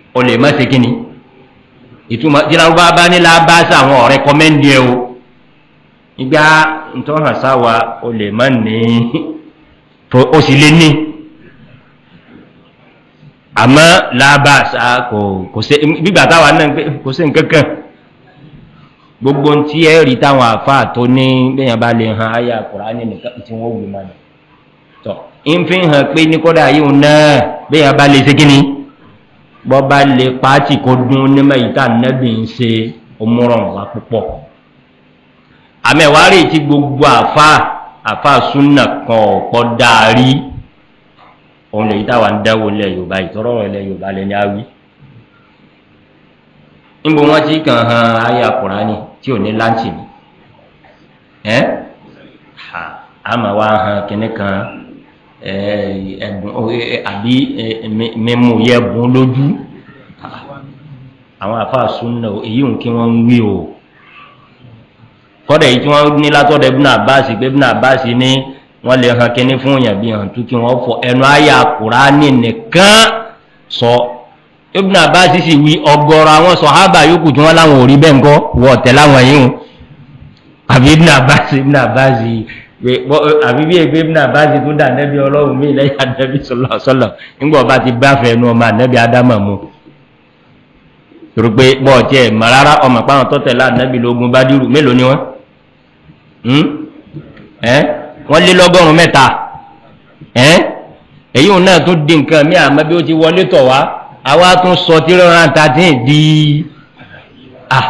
o lè má ṣe kí ni ìtumọ̀ tí lárúbá bá ní lábáṣà àwọn ọ̀rẹ́ kọ́mẹ́ndì ẹ o ìgbà ntọ́hàn sáwa o lè má ní o sì lè ní àmọ́ lábáṣà kò kò sí gbígbà táwa náà kò sí nǹkan kan gbogbo ntí ẹ rí táwọn àfáà tó ní bẹ́ẹ̀ bá lè han ayé àkùránì nìkan tí wọ́n wù mọ́ ni tọ́ ń fi hàn pé ní kódà yìí náà bẹ́ẹ̀ bá lè ṣe kí ni bọ́ bá lè pàtì kó dún nímọ̀ yìí tá nẹ́bí ń ṣe òmùràn wá púpọ̀ àmẹ́wárí tí gbogbo àfáà àfáà súnà kan ọ̀pọ̀ dárí òun lè yí táwa ń dáwọ́ ilẹ̀ yorùbá ìtọ́rọ̀ ilẹ̀ yorùbá lẹ́ni á wí níbo wọn ti kàn hàn ayé àkùránì tí ò ní láǹtì ni ẹ àmà wa hàn kínní kan ẹbùn àbí mímú yẹ bùn lójú àwọn àfáà súnà èyí ń kí wọn ń wí o kọ́dà yìí tí wọ́n ní látọ̀dọ̀ ibùnà àbáàsì pé ibùnà àbáàsì ní wọ́n lè hàn kínní fún yàn bí hàn tó kí wọ́n fọ ẹnu ayé àkùránì nìkan sọ. So, ibùn àbáṣí sì wí ọgọrọ àwọn sọhábà yòókù tí wọn láwọn ò rí bẹ́ẹ̀ ńkọ́ wọ ọ̀tẹ̀ láwọn yìí hùn àbí ibùn àbáṣí ibùn àbáṣí àbí bí ẹgbẹ́ ibùn àbáṣí tó dà nẹ́bí ọlọ́run mí lẹ́yìn ànẹ́bí sọlọ sọlọ nígbà ọba ti bá fẹ́ nu ọmọ ànẹ́bí ádámà mu torí pé bọ́ ọ̀tí ẹ̀ mọ̀ rárá ọmọ pàwọn tọ́tẹ̀ lá ànẹ́bí lógún bá dírù mélòó ni wọ́n wọ́n lé lọ́gọ́rùn-ún mẹ́ta èyí òun náà tún di nǹkan mí àmọ́ bí ó ti wọlé tọ̀ wá àwa tún sọ tí rọra thirteen di ah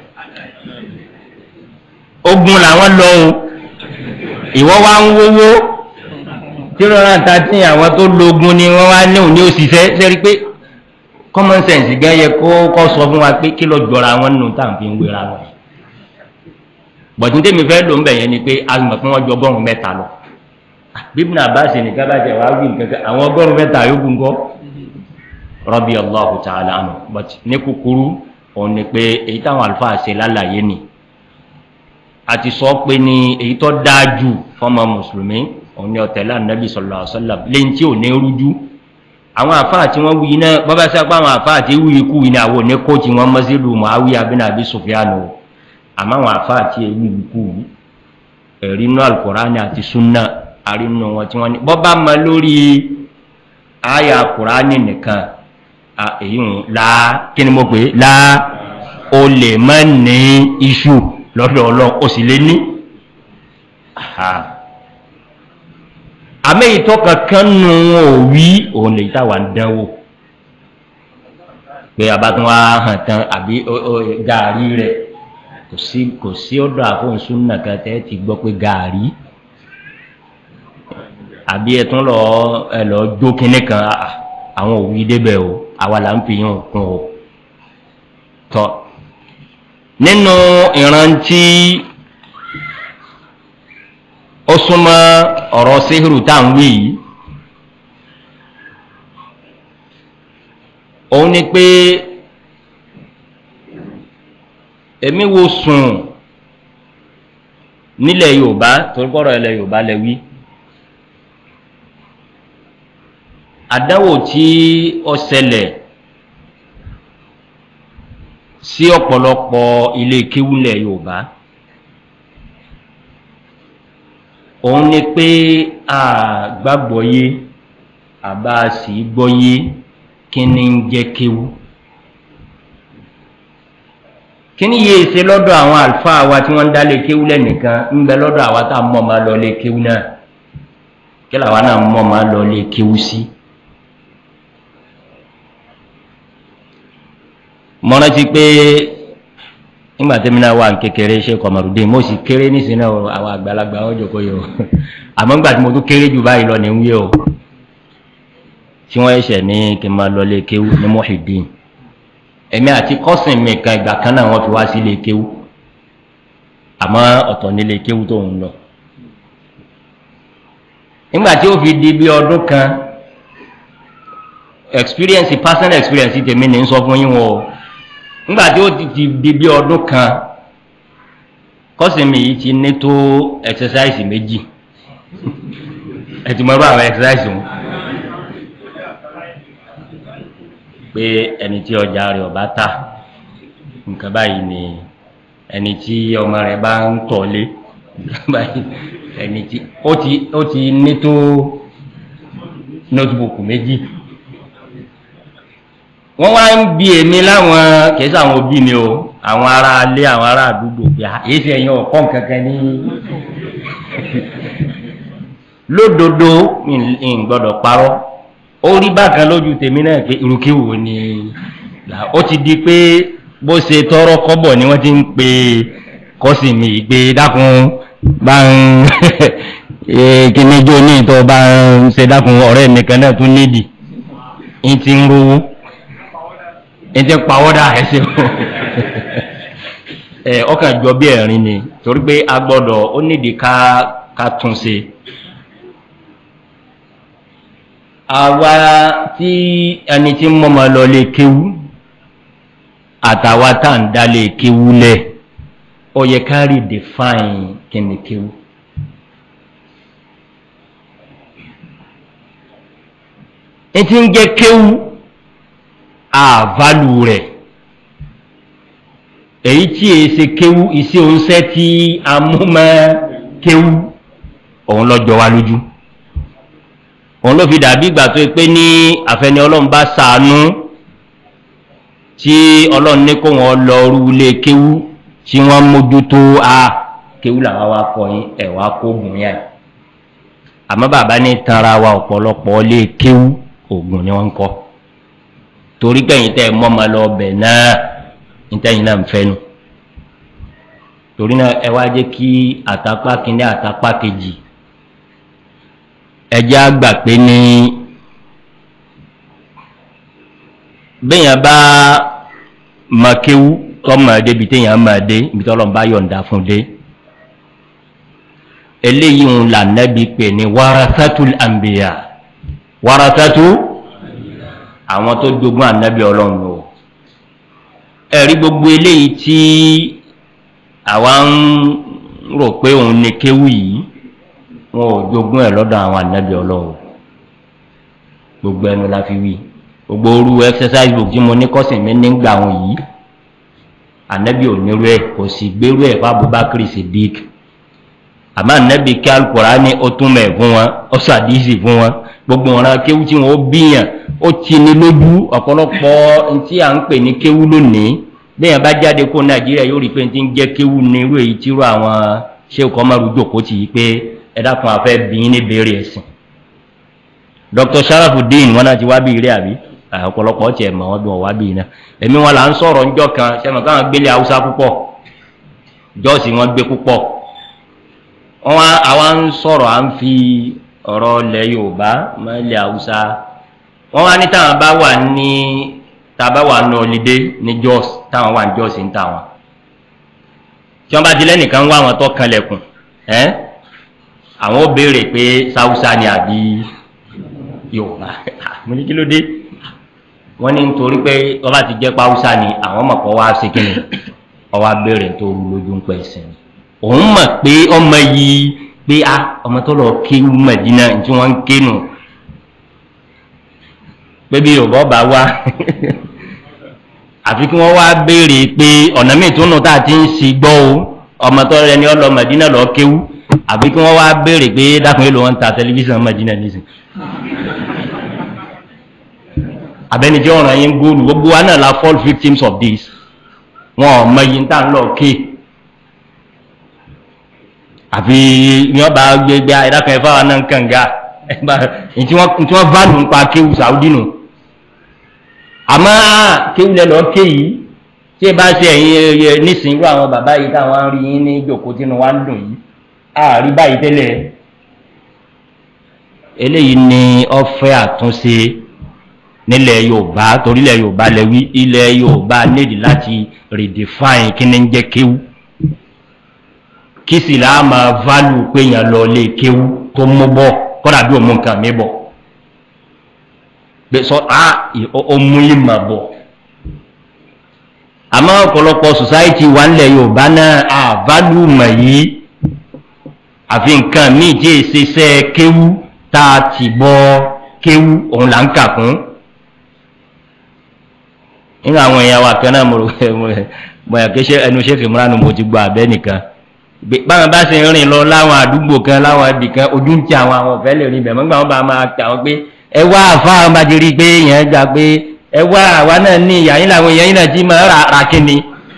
ogun làwọn lọ o ìwọ wa ń wówó tí rọra thirteen àwọn tó lógun ni wọn wá ní òní òṣìṣẹ́ sẹ́rí pé common sense gan yẹ kó kọ́ sọ fún wa pé kí lọ jọra wọn nù tá à ń fi ń wéra wọn bọ̀dé tèmi fẹ́ ló ń bẹ̀ yẹn ni pé a mọ̀ pé wọ́n jọ ọgọ́rùn-ún mẹ́ta lọ bíbí náà bá ṣe nìkan bá jẹ wàá wí nǹkan kan àwọn ọgọ́rùn-ún mẹ́ta yókù ńkọ́ rọ́bì allahu ta'ala anu but ní kúkúrú òun ni pé èyí táwọn àlùfáà ṣe lálàyé ni a ti sọ pé ní èyí tó dáa jù fọmọ mùsùlùmí òun ni ọ̀tẹ̀lá nàbì sọ̀lá ọ̀sọ́lá lẹ́yìn tí ò ní rújú àwọn àfáà tí wọ́n wuyi náà bọ́bá sí apá àwọn àfáà tí wuyi kú yìí ní àwọn òní kó tí wọ́n mọ́sílù muawiya abin abi sufyanu àmọ́ àwọn àfáà tí wuyi kú yìí ẹ̀rí inú alukurani àti sunna àrínú wọn tí wọ́n ní bọ́bá mọ lórí àyà kurani nìkan èyí ń la kí ni mo pè é la o lè má ní iṣu lọ́dọ̀ ọlọ́run o sì lè ní. àmì ìtọ́ kankan nù wọn ò wí òun lè táwa ń dánwò pé abatún wa hàn tán àbí gaari rẹ kò sí kò sí ọdọ àfọ̀nsún nàkan tẹ́ ti gbọ́ pé gaari àbí ẹ tún lọ ẹ lọ jó kinní kan àwọn òwì débẹ̀ o àwa là ń fi yàn kún o tọ nínú ìrántí ó súnmọ́ ọ̀rọ̀ síhìrù tá à ń wí yìí òun ni pé èmi wo sùn nílẹ̀ yorùbá torí kọ́rọ̀ ilẹ̀ yorùbá lẹ wí àdáwò tí ó ṣẹlẹ̀ sí ọ̀pọ̀lọpọ̀ ilé kéwúlẹ̀ yorùbá òun ni pé a gbàgbọ́ yé àbá sì gbọ́ yé kí ni ń jẹ́ kéwú kí ni yéé ṣe lọ́dọ̀ àwọn àlùfáà wa tí wọ́n ń dálé kéwú lẹ́nìkan ń bẹ lọ́dọ̀ àwa tá a mọ̀ máa lọ lé kéwú náà kí làwa náà mọ̀ máa lọ lé kéwú sí. mo rántí pé nígbà tí mi náà wà ní kékeré ṣe kọmọrùdé mo sì kéré nísìnyí àwọn àgbàlagbà wọn jòkó yìí o àmọ́ nígbà tí mo tún kéré jù báyìí lọ ní wí o tí wọ́n ẹ̀ṣẹ̀ ní kí n máa lọ lé kéwú ní mohideen èmi àti kọ́sìn mi kan ìgbà kan náà wọ́n fi wá sí ilé kéwú àmọ́ ọ̀tọ̀ nílé kéwú tó ń lọ nígbà tí ó fi di bí ọdún kan experience personal experience tèmi ní sọ fún yín wọn o nígbà tí ó ti ti di bí ọdún kan kọ́sìn mi yìí ti ní tó exercise méjì ẹ ti mọ irú àwọn exercise wọn pé ẹni tí ọjà rẹ̀ ọba tà nǹkan báyìí ni ẹni tí ọmọ rẹ̀ bá ń tọ̀lé nǹkan báyìí ẹni tí ó ti ó ti ní tó notebook méjì wọ́n wá ń bi èmi láwọn kìí sáwọn òbí mi o àwọn ará alé àwọn ará àdúgbò pé èyí sì ẹ̀yìn ọ̀kọ́ kankan ní lódodo ń gbọ́dọ̀ parọ́ ó rí bákan lójú tèmi náà pé irúkéwò ni ó ti di pé bó ṣe tọrọ kọ́bọ̀ ni wọ́n ti ń pe kọ́sì mi gbé dákun bá ń kíníjó ní ìtọ́ bá ń ṣe dákun ọ̀rẹ́ mi kan náà tún nídìí ń ti ń rówó ń ti ń pawọ́dà ẹsẹ̀ ẹ ọkàn jọ bí ẹ̀rín ni torí pé a gbọ́dọ̀ ó nídìí ká ká tún ṣe. àwa tí ẹni tí ń mọ́mọ́ lọ lè kéwú àtàwa tá à ń dá lè kéwú lẹ̀ ó yẹ ká rí define kí ni kéwú. etí ń jẹ́ kéwú àválù rẹ̀ èyí tí èyí ṣe kéwú iṣẹ́ oúnṣẹ́ tí a mú mọ́ kéwú òun lọ́jọ́ wa lójú òun ló fi dàbí ìgbà tó pé ní àfẹni ọlọ́run bá sàánú tí ọlọ́run ní kó wọn lọ rú ilé kéwú tí wọ́n mójútó a kéwú làwọn wa kọ yín ẹ̀ wá kó gùn yá àmọ́ bàbá ní tanra wa ọ̀pọ̀lọpọ̀ lé kéwú oògùn ni wọ́n ń kọ́ torí kẹ́yìn tẹ́ mọ́ ọmọ lọ bẹ̀ náà nítẹ̀yìn náà ń fẹ́nu torí náà ẹ wá jẹ́ kí àtàpá kínní àtàpá kejì ẹjẹ́ àgbà pé ní bẹ́yàn bá mọ̀kéwú tọ́mọ̀ débi téèyàn mọ̀ dé ibi tọ́lọ́ bá yọ̀ǹda fún dé eléyìí ń là nẹ́bi pè ní warasatul ambiya warasatu àwọn tó jogún ànábì ọlọ́run o ẹ̀rí gbogbo eléyìí tí àwa ń rò pé òun ní kéwù yìí wọn ò jogún ẹ̀ lọ́dọ̀ àwọn ànábì ọlọ́run gbogbo ẹnu la fi wí gbogbo orú exercise book tí mo ní kọ́sìn mi nígbà wọn yìí ànábì ò nírú ẹ̀ kò sì gbérú ẹ̀ fún abubakar sidik àmọ́ ànábì kí alukóra ní ó tún mẹ̀ fún wọn ó sàdísì fún wọn gbogbo ọ̀ràn kéwú tí wọ́n bíyàn ó ti ní lójú ọ̀pọ̀lọpọ̀ tí à ń pè ní kéwú lónìí bẹ́ẹ̀ bá jáde kó nàìjíríà yóò rí pé ti ń jẹ́ kéwú ní irú èyí tí irú àwọn ṣé kọ́ máa rújò kó tì í pé ẹ dákun àfẹ́ bí ní béèrè ẹ̀sìn. dr sharafudin wọn náà ti wá bí ire àbí ọ̀pọ̀lọpọ̀ tiẹ̀ mọ̀ wọ́n bí wọ́n wá bí iná èmi wọn là ń sọ̀rọ̀ ńjọ́ kan sẹ́mi káwọn gbélé haúsá púpọ̀ jọ́ọ̀sì wọn gbé púpọ̀ wọn àwa ń sọ̀rọ̀ à ń fi ọ̀rọ̀ ilẹ̀ yorùbá mọ́ ilẹ̀ haúsá wọ́n wá ní táwọn bá wà ní tàbá wà ní ọlídé ní jos táwọn wà ní jos ń tà wọn tí wọ́n bá ti lẹ́nìkan wá àwọn tó kanlẹ̀kùn ẹ́ àwọn ó béèrè pé sáúsá ni àbí yorùbá mo ní kí ló dé wọ́n ní nítorí pé wọ́n bá ti jẹ́ páúsá ni àwọn mọ̀ kọ́ wá sí kíni ọwọ́ abéèrè tó rú lójú ń pẹ́ sìn òun mọ̀ pé ọmọ yìí pé a ọmọ tó lọ kéwú mẹ̀dínà tí wọ́n ń kénu pé bí yorùbá bá wá àfi kí wọ́n wá béèrè pé ọ̀nà míì tó nù tá a ti ń sì gbọ́ o ọmọ tó rẹ ni ọ lọ mẹ̀dínà lọ kéwú àfi kí wọ́n wá béèrè pé dákun èlò wọn ń ta tẹlifíṣàn mẹ̀dínà nísìn abẹnijẹ́ ọ̀ràn yín góòlù gbogbo wa náà la fall victims of this wọn ò mọ iye tá à ń lọ kéè àfi ní ọba gbẹgbẹ ẹdákan ẹfà wa náà ń kànga tí wọ́n válù ń pa kéwù sàúdì nù àmọ́ kéwù lẹ́nu ọ̀kẹ́ yìí tí ẹ bá ṣe ẹ̀yin nísìnyí irú àwọn bàbá yìí táwọn ń rí yín ní ìjòkó tínú wa ń dùn yìí àárí báyìí tẹ́lẹ̀ eléyìí ni ọ̀fẹ́ àtúnṣe nílẹ̀ yorùbá torílẹ̀ yorùbá lẹ́wí ilẹ̀ yorùbá nídìí láti redefine kí ni ń jẹ́ kéwù kí sì là máa válù pé yàn lọ lé kéwú tó mú bọ kọ́dà bí òun nǹkan mi bọ̀ bẹ́ẹ̀ sọ á ọmú ìmọ̀ bọ̀ àmọ́ ọ̀pọ̀lọpọ̀ society wà nílẹ̀ yorùbá náà à válù mọ̀ yìí àfi nǹkan míì tí èsì iṣẹ́ kéwú tá a ti bọ́ kéwú òun là ń kà fún nínú àwọn èèyàn wa kan náà mo rò pé mo bóyá kí ṣe ẹnu ṣe fìmúra nu mo ti gbọ́ abẹ́ nìkan báwọn bá ṣe ń rìn lọ láwọn àdúgbò kan láwọn ibì kan ojú ń ti àwọn àwọn ọ̀fẹ́ lè rìn bẹ̀ mọ́gbà wọn bá máa tà wọ́n pé ẹ wá àfa àwọn bá ti rí i pé èèyàn gbà pé ẹ wá àwa náà ní ìyá yín làwọn èèyàn yín náà ti máa rà rà kíni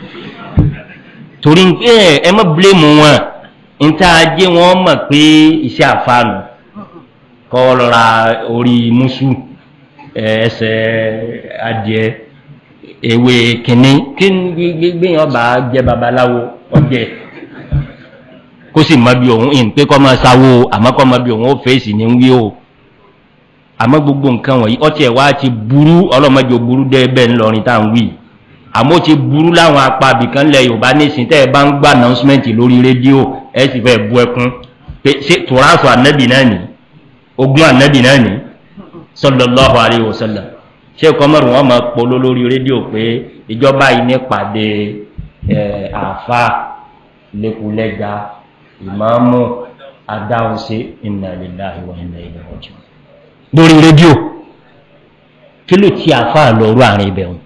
torí pé ẹ mọ́ bílẹ̀mù wọn níta ajé wọn mọ̀ pé iṣẹ́ àfàànù kọ́ lọ́ra orí mùsù ẹsẹ̀ adìẹ ewé kìnní kí gbéyàn bá jẹ́ babaláwo ọjẹ́ kó sì mọ bí òun ìn pé kọ́ máa sáwó àmọ́ kọ́ mọ bí òun ó fèsì ní wí o àmọ́ gbogbo nǹkan wọ̀nyí ọtí ẹ̀ wá ti burú ọlọ́mọdé burú dé bẹ́ẹ̀ ńlọrin tá à ń wí àmọ́ ti burú láwọn apá abìkan lẹ yorùbá nísìnyí tẹ́ ẹ bá ń gbà announcement lórí rédíò ẹ sì fẹ́ bu ẹkún pé ṣé tòrásù ànábì náà nì ogún ànábì náà nì sallallahu alaihi wasallam ṣé kọ́mọ̀rù wọn máa polo lórí rédíò pé ìjọba yìí ní pàdé àfa lẹ́kùlẹ́gà ìmáàmù adáhunṣe inna lillahi wa inna ilaihi raji'un lórí rédíò kí ló ti àfa lọ́rù àárín ibẹ̀ wọn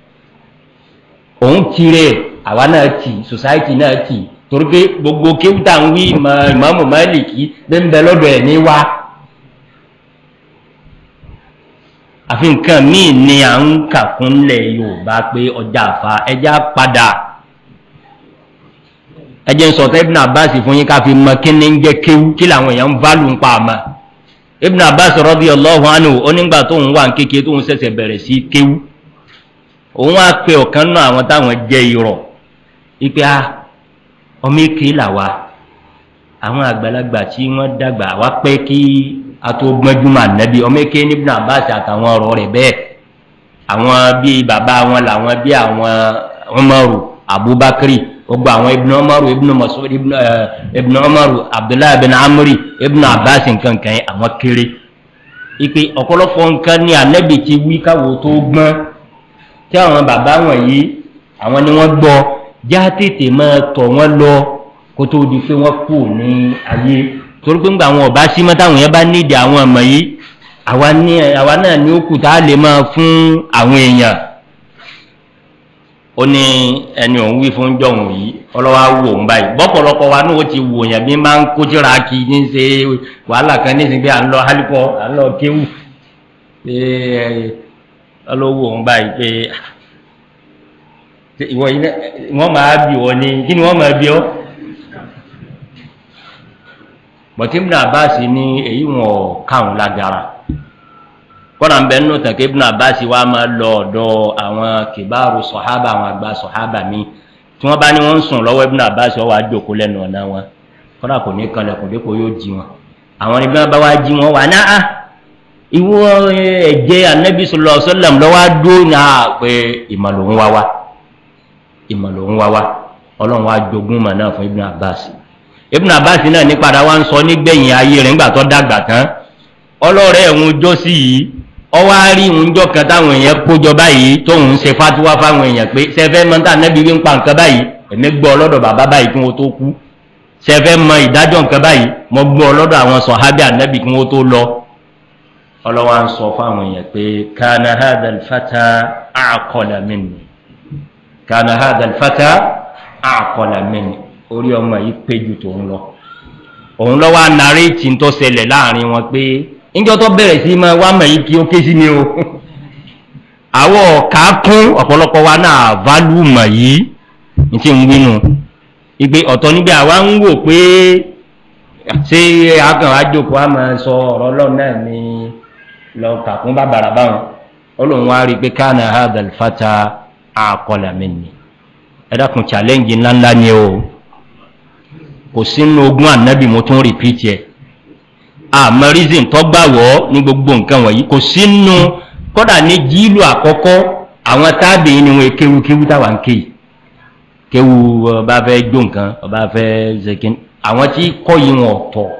òun tirẹ̀ àwa náà tì society náà tì torí pé gbogbo kéwútà ń wí ìmáàmù máàlìkì bẹ́ẹ̀ ń bẹ lọ́dọ̀ ẹ̀ ní wá. àfi nǹkan míì ni à ń kà fúnlẹ̀ yorùbá pé ọjà àfa ẹja padà ẹjẹ ń sọ̀tọ̀ ibùnà abbas fún yín ká fi mọ kí ni ń jẹ́ kéwú kí làwọn èèyàn ń válù ń pa àmà ibùnà abbas rọ́bì ọlọ́hùn ánù onígbà tóun wà ń kékeré tóun ṣẹ̀ṣẹ̀ bẹ̀rẹ̀ sí kéwú òun á pe ọ̀kan náà àwọn táwọn jẹ́ irọ́ ipe a ọmọ èké làwa àwọn àgbàlagbà tí wọ́n dàgbà wá pẹ́ kí ato gbọ́njúmọ̀ ànábì ọmọ èké ní ibùdó àbáṣe àtàwọn ọ̀rọ̀ rẹ̀ bẹ́ẹ̀ àwọn bíi bàbá wọn làwọn bíi àwọn ọmọrù abubakar gbogbo àwọn ibùdó ọmọrù ibùdó masud ibùdó ọmọrù abdullahi bin amri ibùdó àbáṣe nǹkan kan yẹn àwọn kéré ipe ọ̀pọ̀lọpọ̀ nǹkan ní ànábì ti wí káwọ́ tó gbọ́n tí àwọn bàbá wọ̀nyí àwọn ni wọ́n gbọ́ já tètè máa tọ̀ wọ́n lọ kó tó di pé wọ́n kù ní ayé torí pé ńgbà àwọn ọba sí mọ́ táwọn yẹn bá nídìí àwọn ọmọ yìí àwa náà ní ó kù tá a lè máa fún àwọn èèyàn ó ní ẹni òun wí fún jọ̀hún yìí ọlọ́wà wò ń báyìí bọ́pọ̀lọpọ̀ wa náà ó ti wò yàn bí máa ń kójúra kí ní ṣe wàhálà kan ní ìsìn pé à ń lọ hálíkọ à ń lọ kéwù pé ọlọ́wọ́ òun báyìí pé ìwọ yìí wọ́n máa bí wọ́n ní kí ni wọ́n máa bí ọ́ bọ̀tí ibùdó àbáàsì ní èyí wọn káwọn lágara kọ́nà ń bẹ nínú tàkì ibùdó àbáàsì wa máa lọ ọ̀dọ̀ àwọn kìbáàrú sọ̀hábà àwọn àgbà sọ̀hábà mi tí wọ́n bá ní wọ́n ń sùn lọ́wọ́ ibùdó àbáàsì wọ́n wá jókòó lẹ́nu ọ̀nà wọn kọ́nà kò ní kanlẹ̀kùn dípò yóò jí wọn àwọn ibi wọn bá wá jí wọn wà náà ìwọ ẹ̀jẹ̀ anabi sọlọ sọlọm lọ́wọ́ dúró ní a pé ìmọ̀lòun wá wá ìmọ̀lòun wá wá ọlọ́run wá jogún mọ̀ náà fún ibùdó àbáàsì ibùn abbas náà ní padà wá ń sọ nígbẹ̀yìn ayé rẹ̀ nígbà tó dàgbà tán ọlọ́rẹ̀ ẹ̀hún jọ sí yìí ọwọ́ á rí ìhúnjọ́ kan táwọn èèyàn kójọ báyìí tóun ń ṣe fatiwa fáwọn èèyàn pé sẹfẹ́ mọ́tà nẹ́bí wí ń pa nǹkan báyìí èmi gbọ́ ọlọ́dọ̀ bàbá báyìí kí wọ́n tó kú sẹfẹ́ mọ ìdájọ́ nǹkan báyìí mo gbọ́ ọlọ́dọ̀ àwọn sọ̀hábì ànẹ́bí kí wọ́n tó lọ ọlọ́wọ́ á ń sọ fáwọn èèyàn pé kana hadal fata aqala minni kana hadal fata aqala minni orí ọmọ yìí pé ju tòun lọ òun lọ wá nàréètì tó ṣẹlẹ̀ láàrin wọn pé níjọ́ tó bẹ̀rẹ̀ sí máa wá mọ̀ yìí kí ó ké sí mi o àwọ̀ ọ̀ka kún ọ̀pọ̀lọpọ̀ wa náà válù mọ̀ yìí ní tí ń wínú ìgbé ọ̀tọ̀ níbi àwa ń wò pé ṣé akàn àjòkó a máa sọ ọ̀rọ̀ ọlọ́run náà ní lọ kàkún bàbàrà báwọn ọlọ́run wá rí i pé káàna hadal fata àkọlà mi ni ẹ dákun challenge ńláńlá ni o kò sínú ogún ànábì mo tún repeat yẹ àmọ́ reason tó gbà wọ́ ní gbogbo nǹkan wọ̀nyí kò sínú kódà ní jíìlù àkọ́kọ́ àwọn tábìlì ni wọn kéwu kéwu táwa ń ké yìí kéwu ọba fẹ́ jó nǹkan ọba fẹ́ zekin àwọn tí kọ́ yìí wọn tọ̀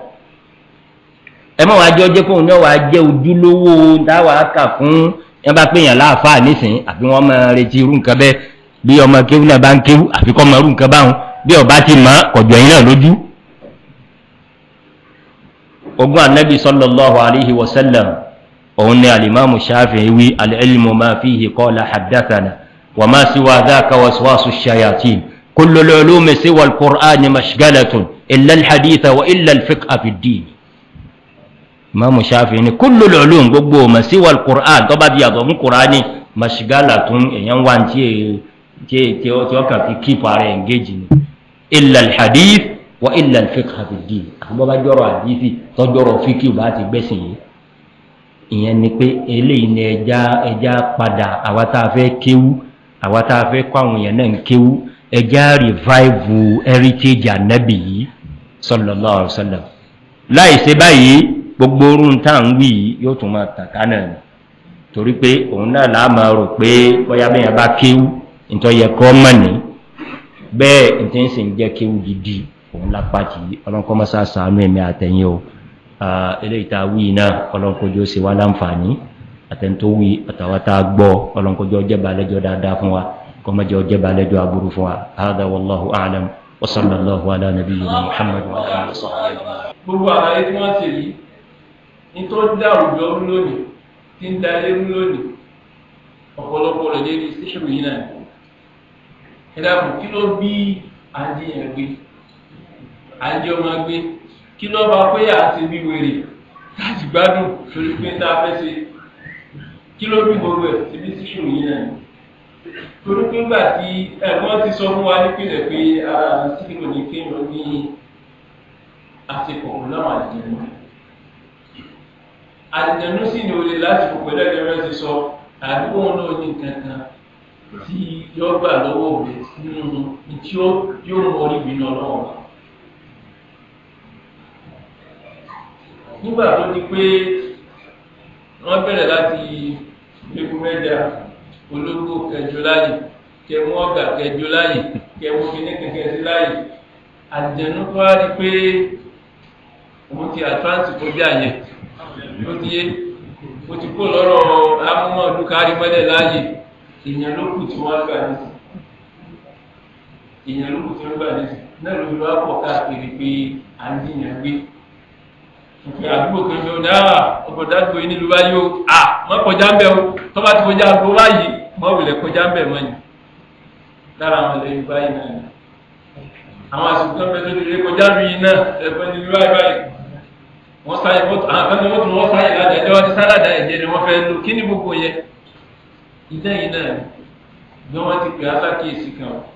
ẹ mọ̀ wájú ọjọ́ kóun náà wàá jẹ́ ojúlówó táwa kà fún yẹn bá pè yàn láàfáà nísìnyí àfi wọn máa retí irú nǹkan bẹ́ẹ̀ bí ọmọ kéwu náà bá ń kéwu àfi kọ́ mọ irú nǹkan báwọn bí ọba ti mọ kọjọ yín náà lójú ogun anabi sallallahu alayhi wa sallam òun ni alimami shafi wí alilmu ma fihi qala haddathana wa ma siwa dhaka waswasu shayatin kullu lulumi siwa alqur'ani mashgalatun illa alhaditha wa illa alfiqha fi ddin imamu shafi ni kullu lulum gbogbo ma siwa alqur'an tó bá di yàtọ̀ fún qur'ani mashgalatun èèyàn wá tí tí tí ó kàn fi keep ara engage ni illa alhadith wa illa alfiqha fi ddin àbọ̀ bá jọrọ̀ àdìsí tọ́jọ́rọ̀ fíkì bá ti gbẹ̀sìn yìí ìyẹn ni pé eléyìí ni ẹja ẹja padà àwa tá a fẹ́ kéwú àwa tá a fẹ́ kọ́ àwọn èèyàn náà ń kéwú ẹja revive heritage anabi yìí sallallahu alaihi wasallam láì ṣe báyìí gbogbo orun tá à ń wí yìí yóò tún máa tàkà náà ni torí pé òun náà là á máa rò pé bóyá bẹ́ẹ̀ bá kéwú nítorí yẹ kọ́ mọ̀ ní bẹ́ẹ̀ nítorí ń sìn jẹ́ kéwú gidi òun lápá tì í ọlọ́nkọ́ mọ́sá sànú ẹ̀mí àtẹ̀yìn o eléyìí tá a wí náà ọlọ́nkọ́jọ́ ṣe wá láǹfààní àtẹ̀ntó wí àtàwátá gbọ́ ọlọ́nkọ́jọ́ jẹ́bà lẹ́jọ́ dáadáa fún wa kọ́mọ́jọ́ jẹ́bà lẹ́jọ́ aburú fún wa hádà wàlláhu àlàm wasallallahu ala nabiyyina muhammad wa alihi wa sahbihi gbogbo àlàyé tí wọ́n ṣe yìí ní tó dá àwùjọ rú lónìí tí ń da ilé rú lónìí ọ̀pọ̀lọpọ̀ rẹ̀ lérí síṣù yìí náà ẹ dákun kí ló bí àjíyàn gbé àjọ máa gbé kí ló bá pé àti bí wèrè láti gbádùn torí pé tá a fẹ́ ṣe kí ló bí gbogbo ẹ̀ síbi síṣù yìí náà torí pé gbà tí ẹ̀gbọ́n ti sọ fún wa nípìnlẹ̀ pé ara síkìlò ní kéèyàn ní àsìkò láwọn àdìjẹnu àdìjẹnu sì ní olè lásìkò pẹ̀lú ẹgbẹ́ rẹ̀ ti sọ àdúgbò wọn náà ní nǹkan kan tí yóò gbà lọ́wọ́ rẹ̀ nínú tí yóò mọ orí ìbínú ọlọ́wọ́ wa. nígbà tó di pé wọ́n bẹ̀rẹ̀ láti egun mẹ́jà ológbò kẹjọ láyè kẹmú ọ̀gà kẹjọ láyè kẹmú kíní kẹkẹ sí láyè àjẹnú tó wá rí pé òun ti àtúránsì kọjá yẹn ló ti yé mo ti kó lọ́rọ̀ amúmọ̀ọ́dún kárí mọ́lẹ̀ láàyè èèyàn ló kù tí wọ́n gbà nísì èèyàn ló kù tí wọ́n gbà nísì náà ló fi wá pọ̀ káàkiri pé à ń dìyàn gbé òfin àdúgbò kan ló dáa ọkọ̀ dádúgbò yìí nílùú báyìí o à mọ́ kọjá ń bẹ̀ o tó bá ti kọjá àgbo báyìí mọ́ wulẹ̀ kọjá ń bẹ̀ mọ́ ni lára àwọn ilẹ̀ yorùbá yìí náà ni àwọn àsìkò kan bẹ tó ti rí kọjá lu yìí náà ẹ̀fọ́ ní bí báyìí báyìí wọ́n sáyé mọ́tò àwọn kan tó mọ́tò wọ́n sáyé láti ẹjọ́ wọn ti sálàdà ẹ̀jẹ̀ ni wọ́n fẹ́ lò kí ni gbogbo yẹ ìdá yìí náà ni bí wọ́n ti pè á sákèésí kan o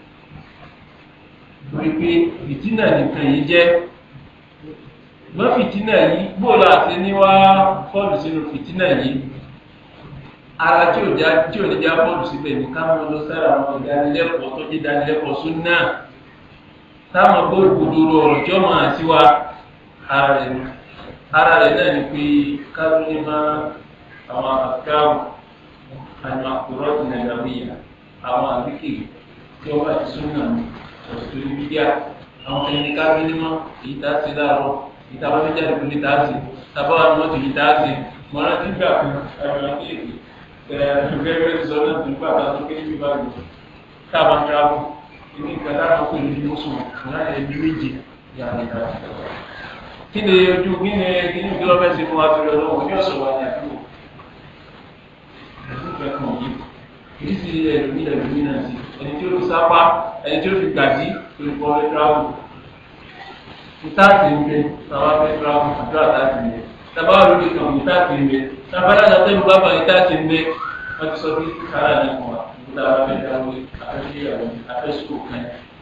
torí pé fìtínà nìkan yìí jẹ́ wọ́n fìtínà yìí bóòlù àti ní wá fọ́ọ̀lù sínú fìtínà yìí ara tí ò já tí ò ní já fọ́ọ̀lù síbẹ̀ ní ká mọ́ lọ sára àwọn ìdánilẹ́kọ̀ọ́ tó jẹ́ ìdánilẹ́kọ̀ọ́ sún náà táwọn gbóògbòdò ọ̀rọ̀ tí ó máa sí wa ara rẹ̀ ni ara rẹ̀ náà ni pé káwọn ní máa àwọn àkáwù àwọn àkùrọ̀ ti nàìjíríà àwọn àbíkè tí wọ́n bá ti sún náà ọ̀sùn ní bídíà àwọn kan ní káwọn ní mọ́ èyí tá a ti láàárọ̀ èyí tá a bá fẹ́ jáde kúlé tá a sì tábà wà ní mọ́tò yìí tá a sì mọ́ náà ti gbà fún ẹ̀rọ àti ẹ̀ẹ́dẹ́gbẹ̀rẹ́ sọ náà tó gbà tá a tó kéde bí bá gbọ́ tá a bá ń ra fún ní nǹkan táwọn kò ní ní oṣù náà ẹbí méje yàrá ìdára kí ni ojú kí ni kí ni ìgbélọ́ fẹ́ ṣe fún wa torí ọlọ́wọ́ ní ọ̀sọ̀ wa ní àdúgbò ẹ̀sùn fẹ́ kàn yìí kìí sì ẹlòmí ẹlòmí náà sí ẹni tí ó fi sápá ẹni tí ó fi gbàdí olùkọ́ ẹ tíráwù ìtaàtì ń bẹ táwa fẹ́ tíráwù àdúrà táàtì ń bẹ tábà wà lórí kan ìtaàtì ń bẹ tábà dáadáa tẹ́lu bàbá ìtaàtì ń bẹ wọ́n ti sọ bí kára ní fún wa nígbà wà fẹ́ dáwọ́ afẹ́fẹ́yàwó afẹ́ sukùl kan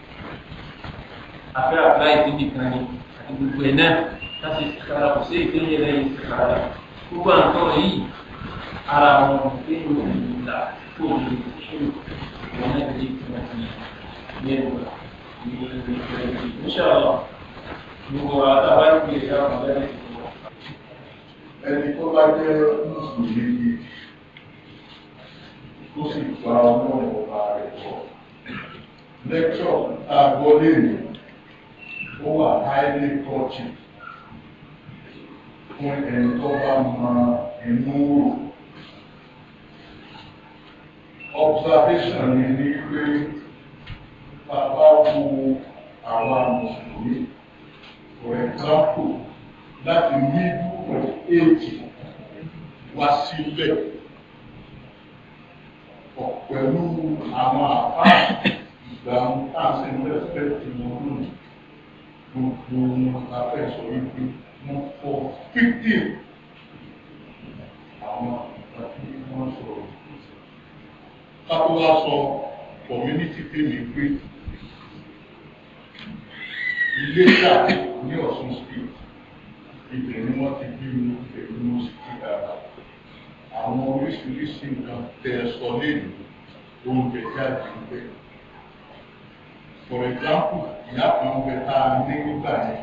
afẹ́ àpláì síbi kan ní àti gbogbo ẹ̀ náà láti kára kò sí ìpínlẹ̀ lẹ́yìn kára gbogbo àǹkan yìí ara wọn nínú ìlà tó ní ìṣòro wọn náà lè fi wọn fi yẹnu ní ìgbẹ́jì níṣàlọ́ gbogbo àtàwọn ìgbé ìyá wọn lẹ́yìn ìgbọ́. ẹni tó bá jẹ́ mùsùlùmí tó sì gba ọlọ́run ọba rẹ̀ bọ̀. lẹ́kṣọ̀ àgọ́ lèmi ó wà highly touching fún ẹni tó bá mọ inú rò. observation mi ní pé bàbá wo àwa mùsùlùmí for example láti middle of age wá sílẹ̀ pẹ̀lú àwọn àpá ìgbà táàsì ń rẹ́spẹ̀tì wọn lónìí gbogbo wọn la fẹ́ sọ wípé wọ́n fọ́ fíftín àwọn àti wọ́n sọ̀rọ̀ kápẹ́ wá sọ community tèmi pé ilé ìjà ní Ọ̀ṣun state ibẹ̀ ni wọ́n ti bí mi pẹ̀lú mọ́síkì dára àwọn oríṣiríṣi nǹkan tẹ ẹ sọ lẹ́nu oúnjẹ jáde ń bẹ for example ìyá kan ń bẹ tá a ní nígbà yẹn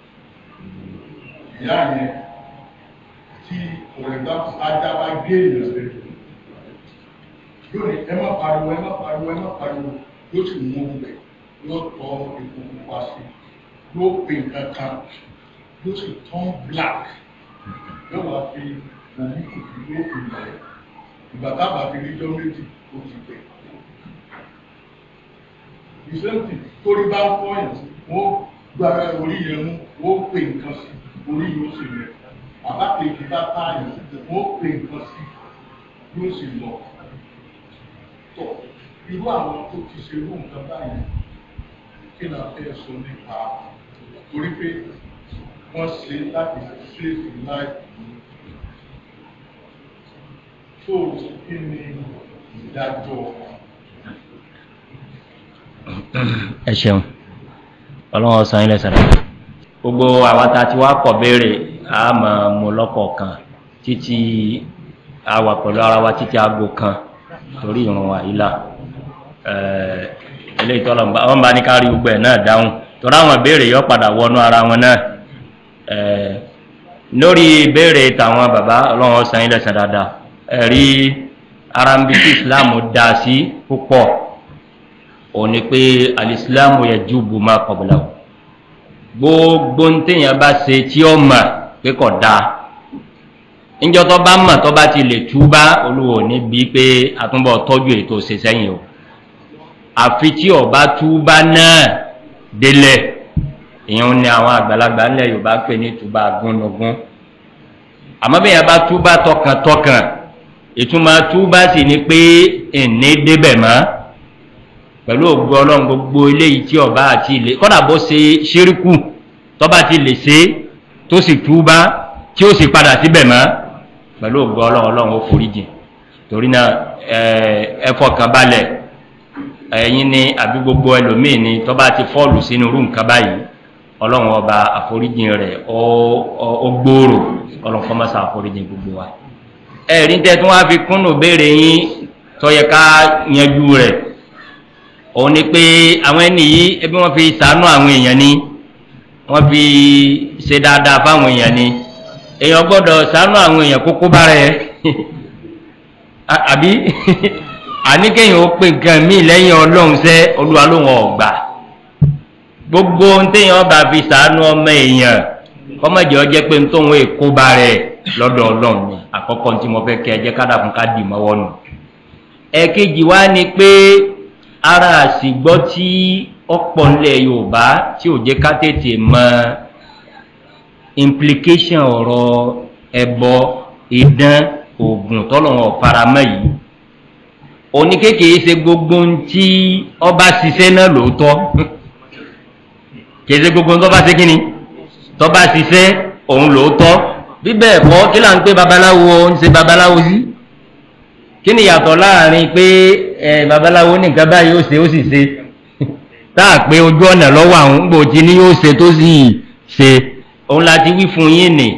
ìyá yẹn tí for example ajá bá gé èèyàn rẹ lónìí ẹ má pariwo ẹ má pariwo ẹ má pariwo yóò sì mú un bẹ yóò tọ epo pupa sí yóò pè nǹkan kan yóò sì turn black yóò wá fi òun kùkù yóò fi bẹ̀rẹ̀ ìgbà tábà fi níjọ́ méjì ó ti bẹ̀. ìṣẹ́ǹtì torí bá ń fọyàn wọ́n gbára orí yẹn mú wọ́n pè nǹkan sí orí yóò sì rẹ̀ bàbá kejì bá táyà wọ́n pè nǹkan sí yóò sì lọ. tọ́ irú àwọn tó ti ṣe irú nǹkan báyìí kí ni a fẹ́ sọ nípa torí pé wọ́n ṣe láti save life tó kí ni ìdájọ́ ẹ ṣeun ọlọ́run ọ̀sán ilẹ̀ sàrẹ̀ gbogbo àwa tá a ti wá kọ̀ béèrè a máa mú lọ́kọ̀ọ̀kan títí a wà pẹ̀lú ara wa títí aago kan torí ìrun àyílà eléyìí tọ́lọ̀ wọ́n bá ní ká rí gbogbo ẹ̀ náà dáhùn torí àwọn ìbéèrè yọ padà wọnú ara wọn náà lórí ìbéèrè tàwọn bàbá ọlọ́run ọ̀sán ilẹ̀ sàn dáadáa ẹ̀rí arambi tí islam dá sí púpọ̀ òun ni pé alìsílámù yẹ júbù máa kọ̀bùlà o gbogbo ń téèyàn bá ṣe tí ó mà pé kò dáa níjọ́ tó bá mọ̀ tó bá ti lè túbá olúwo níbi pé àtúbọ̀ tọ́jú ètò ṣe sẹ́yìn o àfi tí ọba túbá náà délẹ̀ ìyẹn ni àwọn àgbàlagbà ńlẹ̀ yorùbá pè ní túbá gúnnugún àmọ́ bí yẹn bá túbá tọkàntọkàn ìtumọ̀ túbá sì ni pé ẹ̀ní débẹ̀ mọ́ pẹ̀lú ògbó ọlọ́run gbogbo eléyìí tí ọba àti ilé kọ́dà bó ṣe ṣíríkù tọ́ba ti lè ṣe tó sì túbá tí ó sì padà síbẹ̀ mọ́ pẹ̀lú ògbó ọlọ́run ọlọ́run ó forí jìn torí náà ẹ fọkàn balẹ̀ ẹ̀yin ni àbí gbogbo ẹlòmíì ni tọ́ba ti fọ́ọ̀lù sínú irú nǹkan báyìí ọlọ́run ọba àforíjìn rẹ̀ ó gbòòrò ọlọ́run kọ́ mọ́sá àforíjìn gbogbo wa ẹ̀rí tẹ́ tí wọ́n á fi kúnnù béèrè yín tọ́yẹ ká yanjú rẹ̀ òun ni pé àwọn ẹni yìí ẹbí wọ́n fi sàánú àwọn èèyàn ni wọ́n fi ṣe dáadáa fáwọn èèyàn ni èèyàn gbọ́dọ̀ sàánú àwọn èèyàn kókó bá rẹ̀ àbí àníkẹ́yìn ó pè nǹkan míì lẹ́yìn ọlọ́run sẹ́ olúwa lóhun ọ̀gbà gbogbo ohun téèyàn bá fi sàánú ọmọ èèyàn kọ́mọ̀jẹ́ ọjẹ́ pé ń tóun èkó bá rẹ̀ lọ́dọ̀ ọlọ́run ni àkọ́kọ́ tí mo fẹ́ kẹ́ ẹ jẹ́ kádà fún ká dì mọ́wọ́ nù. ẹ̀kejì wá ni pé ara àsìgbọ́ tí ọ̀pọ̀ ńlẹ̀ yorùbá tí ò jẹ́ ká tètè mọ implication ọ̀rọ̀ ẹ̀bọ ìdán oògùn tọ́lọ́wọ̀n faramọ́ yìí oníkékèé ṣe gbogbo ohun tí ọba ṣiṣẹ́ náà lóòótọ́ kèé ṣe gbogbo ohun tó bá ṣe kí ni tó bá ṣiṣẹ́ òun lóòótọ́ bíbẹ̀ ẹ̀kọ́ kí là ń pé babaláwo ń ṣe babaláwo sí kí ni yàtọ̀ láàrin pé ẹ babaláwo nìkan báyìí ó ṣe ó sì ṣe táà pé ojú ọ̀nà lọ́wọ́ àwọn gbòòtí ni yóò ṣe tó sì ṣe òun láti wí fún yín ni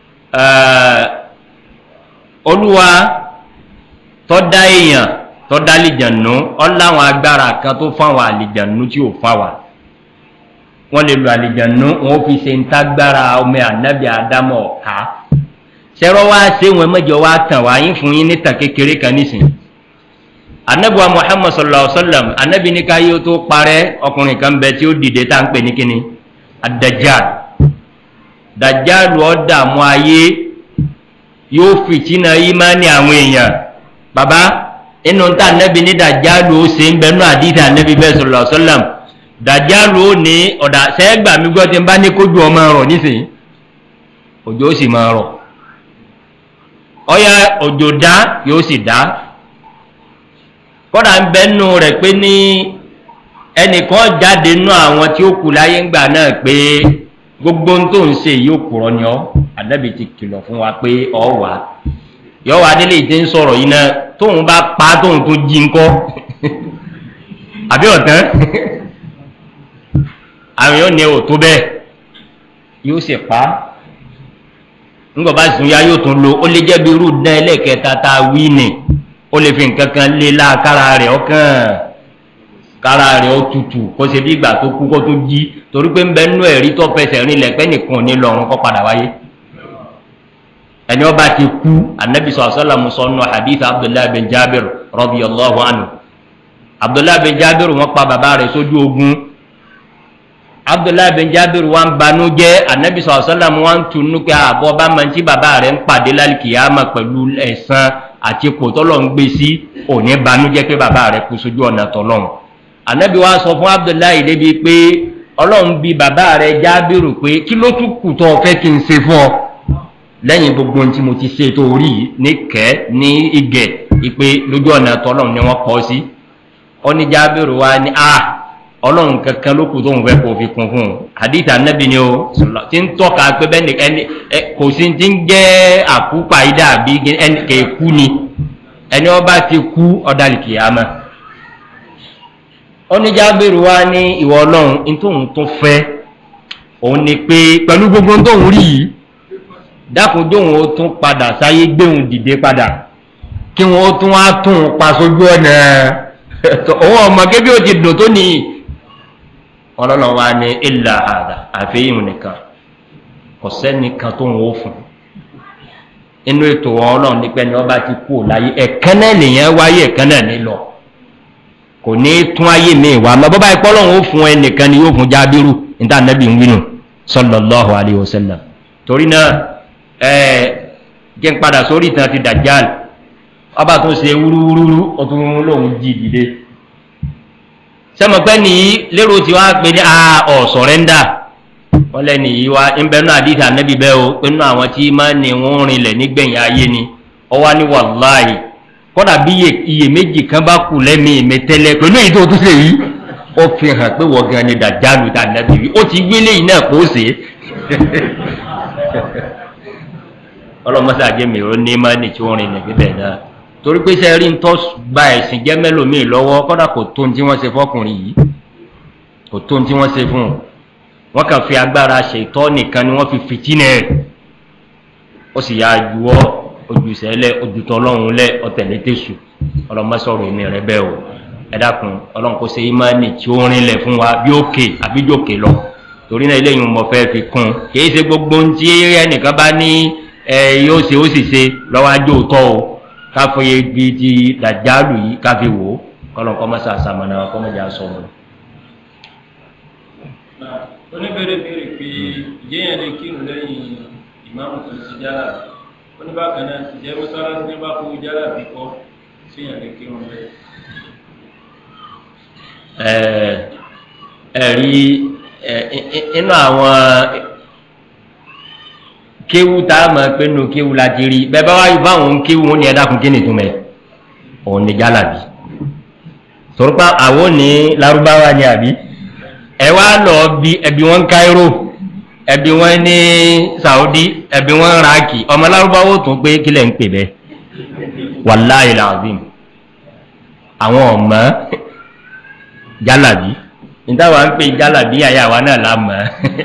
olúwa tó dá èèyàn tó dá àlìjànú ọ láwọn agbára kan tó fáwọn àlìjànú tí ò fáwọn wọ́n lè lo àlìjànú wọ́n fi ṣe ń tágbára ọmọ ànábì àdámọ̀ ọ̀ká ṣẹ́rọ́ wá ṣé wọn mẹ́jọ wá tàn wá yín fún yín níta kékeré kan nísìn anabiwa muhammad sallallahu alaihi wa sallam anabi ní káyé tó parẹ́ ọkùnrin kan bẹ tí ó dìde tá à ń pè ní kíni adajal dajal ọ̀ dààmú ayé yóò fìtínà yìí máa ní àwọn èèyàn baba inú tá anabi ní dajal ó ṣe ń bẹnu àdìsí anabi bẹ́ẹ̀ sallallahu alaihi wa sallam dàjálù ó ní ọ̀dà sẹ́gbà mi gbọ́ tí ń bá ní kójú ọmọ rọ̀ nísìnyí òjò ó sì máa rọ̀ ọyá òjò dá yóò sì dá kọ́dà ń bẹ́ nù rẹ̀ pé ní ẹnìkan jáde nù àwọn tí ó kù láyé ńgbà náà pé gbogbo ohun tó ń ṣe yìí ó kúrọ ni ọ ànábì ti kìlọ̀ fún wa pé ọ wà yọ wà délé ìdí ń sọ̀rọ̀ yìí náà tóun bá pa tóun tó jí ńkọ́ àbí ọ̀tán àwọn yóò ní ò tó bẹ́ẹ̀ yóò sì pa á ńgbọ̀ bá sùn ya yóò tún lo ó lè jẹ́ bí irú dán ẹlẹ́kẹta tá a wí nì ó lè fi nǹkan kan lé láàkára rẹ̀ ọkàn kára rẹ̀ ó tutù kó ṣe bí ìgbà tó kú kó tó jí torí pé ń bẹ nú ẹ̀rí tó fẹsẹ̀ rìn lẹ̀ pẹ́ nìkan ní lọ́run kó padà wáyé ẹni ọba ti kú anabi sọ àṣọlá musọ̀nù hadith abdullahi bin jabir rọ́bì allahu anu abdullahi bin jabir wọn pa bàbá rẹ̀ sójú ogun abdullahi bin jabir wa ń banú jẹ́ anabi sọ àṣọlá wọn ń tunu pé àbọ̀ bá máa ń tí bàbá rẹ̀ ń pàdé lálùkìyàmà pẹ̀lú ẹ̀sán àti kòtọ́lọ̀ ń gbé sí òní banú jẹ́ pé bàbá rẹ̀ kú sójú ọ̀nà tọ́lọ́run anabi wa sọ fún abdullahi débi pé ọlọ́run bí bàbá rẹ̀ jábìrù pé kí ló tún kù tó o fẹ́ kí n ṣe fún ọ lẹ́yìn gbogbo ohun tí mo ti ṣe tó rí ní kẹ́ ní igẹ̀ ìpè lójú ọ̀nà tọ́lọ́run ni wọ́n kọ́ sí ọ ní jábìrù wa ní a ọlọ́run kankan ló kù tó ń fẹ́ kó fi kún fún un àdìtà anabi ni o ti ń tọ́ka pé bẹ́ẹ̀ ẹni kò sí ti ń jẹ́ àkúpà ìdá àbí ẹni kẹ̀kú ni ẹni ọba ti kú ọ̀dàlìkìyàmẹ́ oníjàbẹ̀rù wa ní ìwọ ọlọ́run ní tóun tó fẹ́ òun ni pé pẹ̀lú gbogbo tóun rí yìí dákun tóun ó tún padà sáyé gbéhùn dìde padà kí wọn ó tún wá tún un pa sójú ọ̀nà òun ọmọ kébí ó ti dùn tó nìyí ọlọ́run wa ní ilà àdà àfẹ́yìn nìkan kò sẹ́nìkan tóun ó fún inú ètò ọlọ́run nípa ẹni ọba ti kú láyé ẹ̀kan náà nìyẹn wáyé ẹ̀kan náà ní lọ kò ní tún ayé mi wà mọ bọ́bá ipọ́ lọ́hùn ó fún ẹnìkan ni yóò fún jábírù níta nẹ́bí ń wínú sọlọ́lọ́hùn àríwọ̀sẹ́lẹ̀ torí náà ẹ jẹ́ ń padà sórí ìtàn ti dàjáàl ọba tó ṣe wúrúwúrú ó tún lóun jí ìdílé sẹ́mọ̀pẹ́ nìyí lérò tí wàá pe ní ọ̀ sọ̀rẹ́ndà wọ́n lẹ́nu yìí wá ń bẹ́ẹ̀ náà àdìsí ànẹ́bí bẹ́ẹ̀ o pé nínú àwọn tí máa ní wọ́n rinlẹ̀ nígbẹ̀yìn ayé ni ọwá ní wàláyé kọ́dà bí iye méjì kan bá kù lẹ́mí mi tẹ́lẹ̀ pẹ̀lú èyí tó tún ṣe yìí ó fi hàn pé wọ́n gan ni dàjálù tá nàbí wí ó ti gbélé yìí náà kó ṣe é ọlọ́mọṣẹ́ àjẹmí ó ní má ní tí wọ́n rìn níbí bẹ́ẹ̀ náà torí pé sẹ́rí ń tọ́ gba ẹ̀sìn jẹ́ mẹ́lòmíì lọ́wọ́ kọ́dà kò tó ní tí wọ́n ṣe fọkùnrin yìí kò tó ní tí wọ́n ṣe fún un wọ́n kàn fi agbára ṣètọ́ nìkan ni wọ́n fi fìtínẹ̀ rẹ̀ ó sì yà á juwọ́ ojúsẹ́lẹ̀ ojútọ́lọ́run lẹ̀ ọ̀tẹ̀lẹ̀ tẹ̀sù ọlọ́mọsọ̀rọ̀ èmi rẹ bẹ́ẹ̀ o ẹ dákun ọlọ́run kò ṣe ìmánì tí ó rinlẹ̀ fún wa bí òkè àbí jòkè lọ torí náà eléyìí mo fẹ́ fi kún kì í ṣe gbogbo ohun tí ẹnìkan bá ní ẹ yóò ṣe ó sì ṣe lọ́wọ́ ajé òótọ́ o káfíń ibi ti dàjálù yìí káfí wò ó kọ́lọ́n kọ́ mọ́sá àṣàmọ́nà kọ́mọ́jà sọ̀rọ̀. oníbèrè béèrè pé ìjẹ́yàn lè kírun lẹ́yìn ìmáàmù tó ti jára oníbàkan náà ti jẹ́ mọ́sálásí ní bá fún jára bí kọ́ síyàn lè kírun bẹ́ẹ̀. ẹ̀rí inú àwọn kéwú tá a mọ̀ pé nù kéwú la ti rí bẹ́ẹ̀ bá wáyé fáwọn kéwú wọn ni ẹ dákun kí ni túmẹ̀ òun ni jálàbí torípa àwọn ní larúbáwá ni àbí ẹ wá lọ bí ẹbí wọn káírò ẹbí wọn ní saudi ẹbí wọn raki ọmọ lárúbáwò tún pé kílẹ̀ ń pè bẹ́ẹ̀ wàláyé làzim àwọn ọmọ jálàbí nítawọn ń pè jálàbí àyàwó náà la mọ̀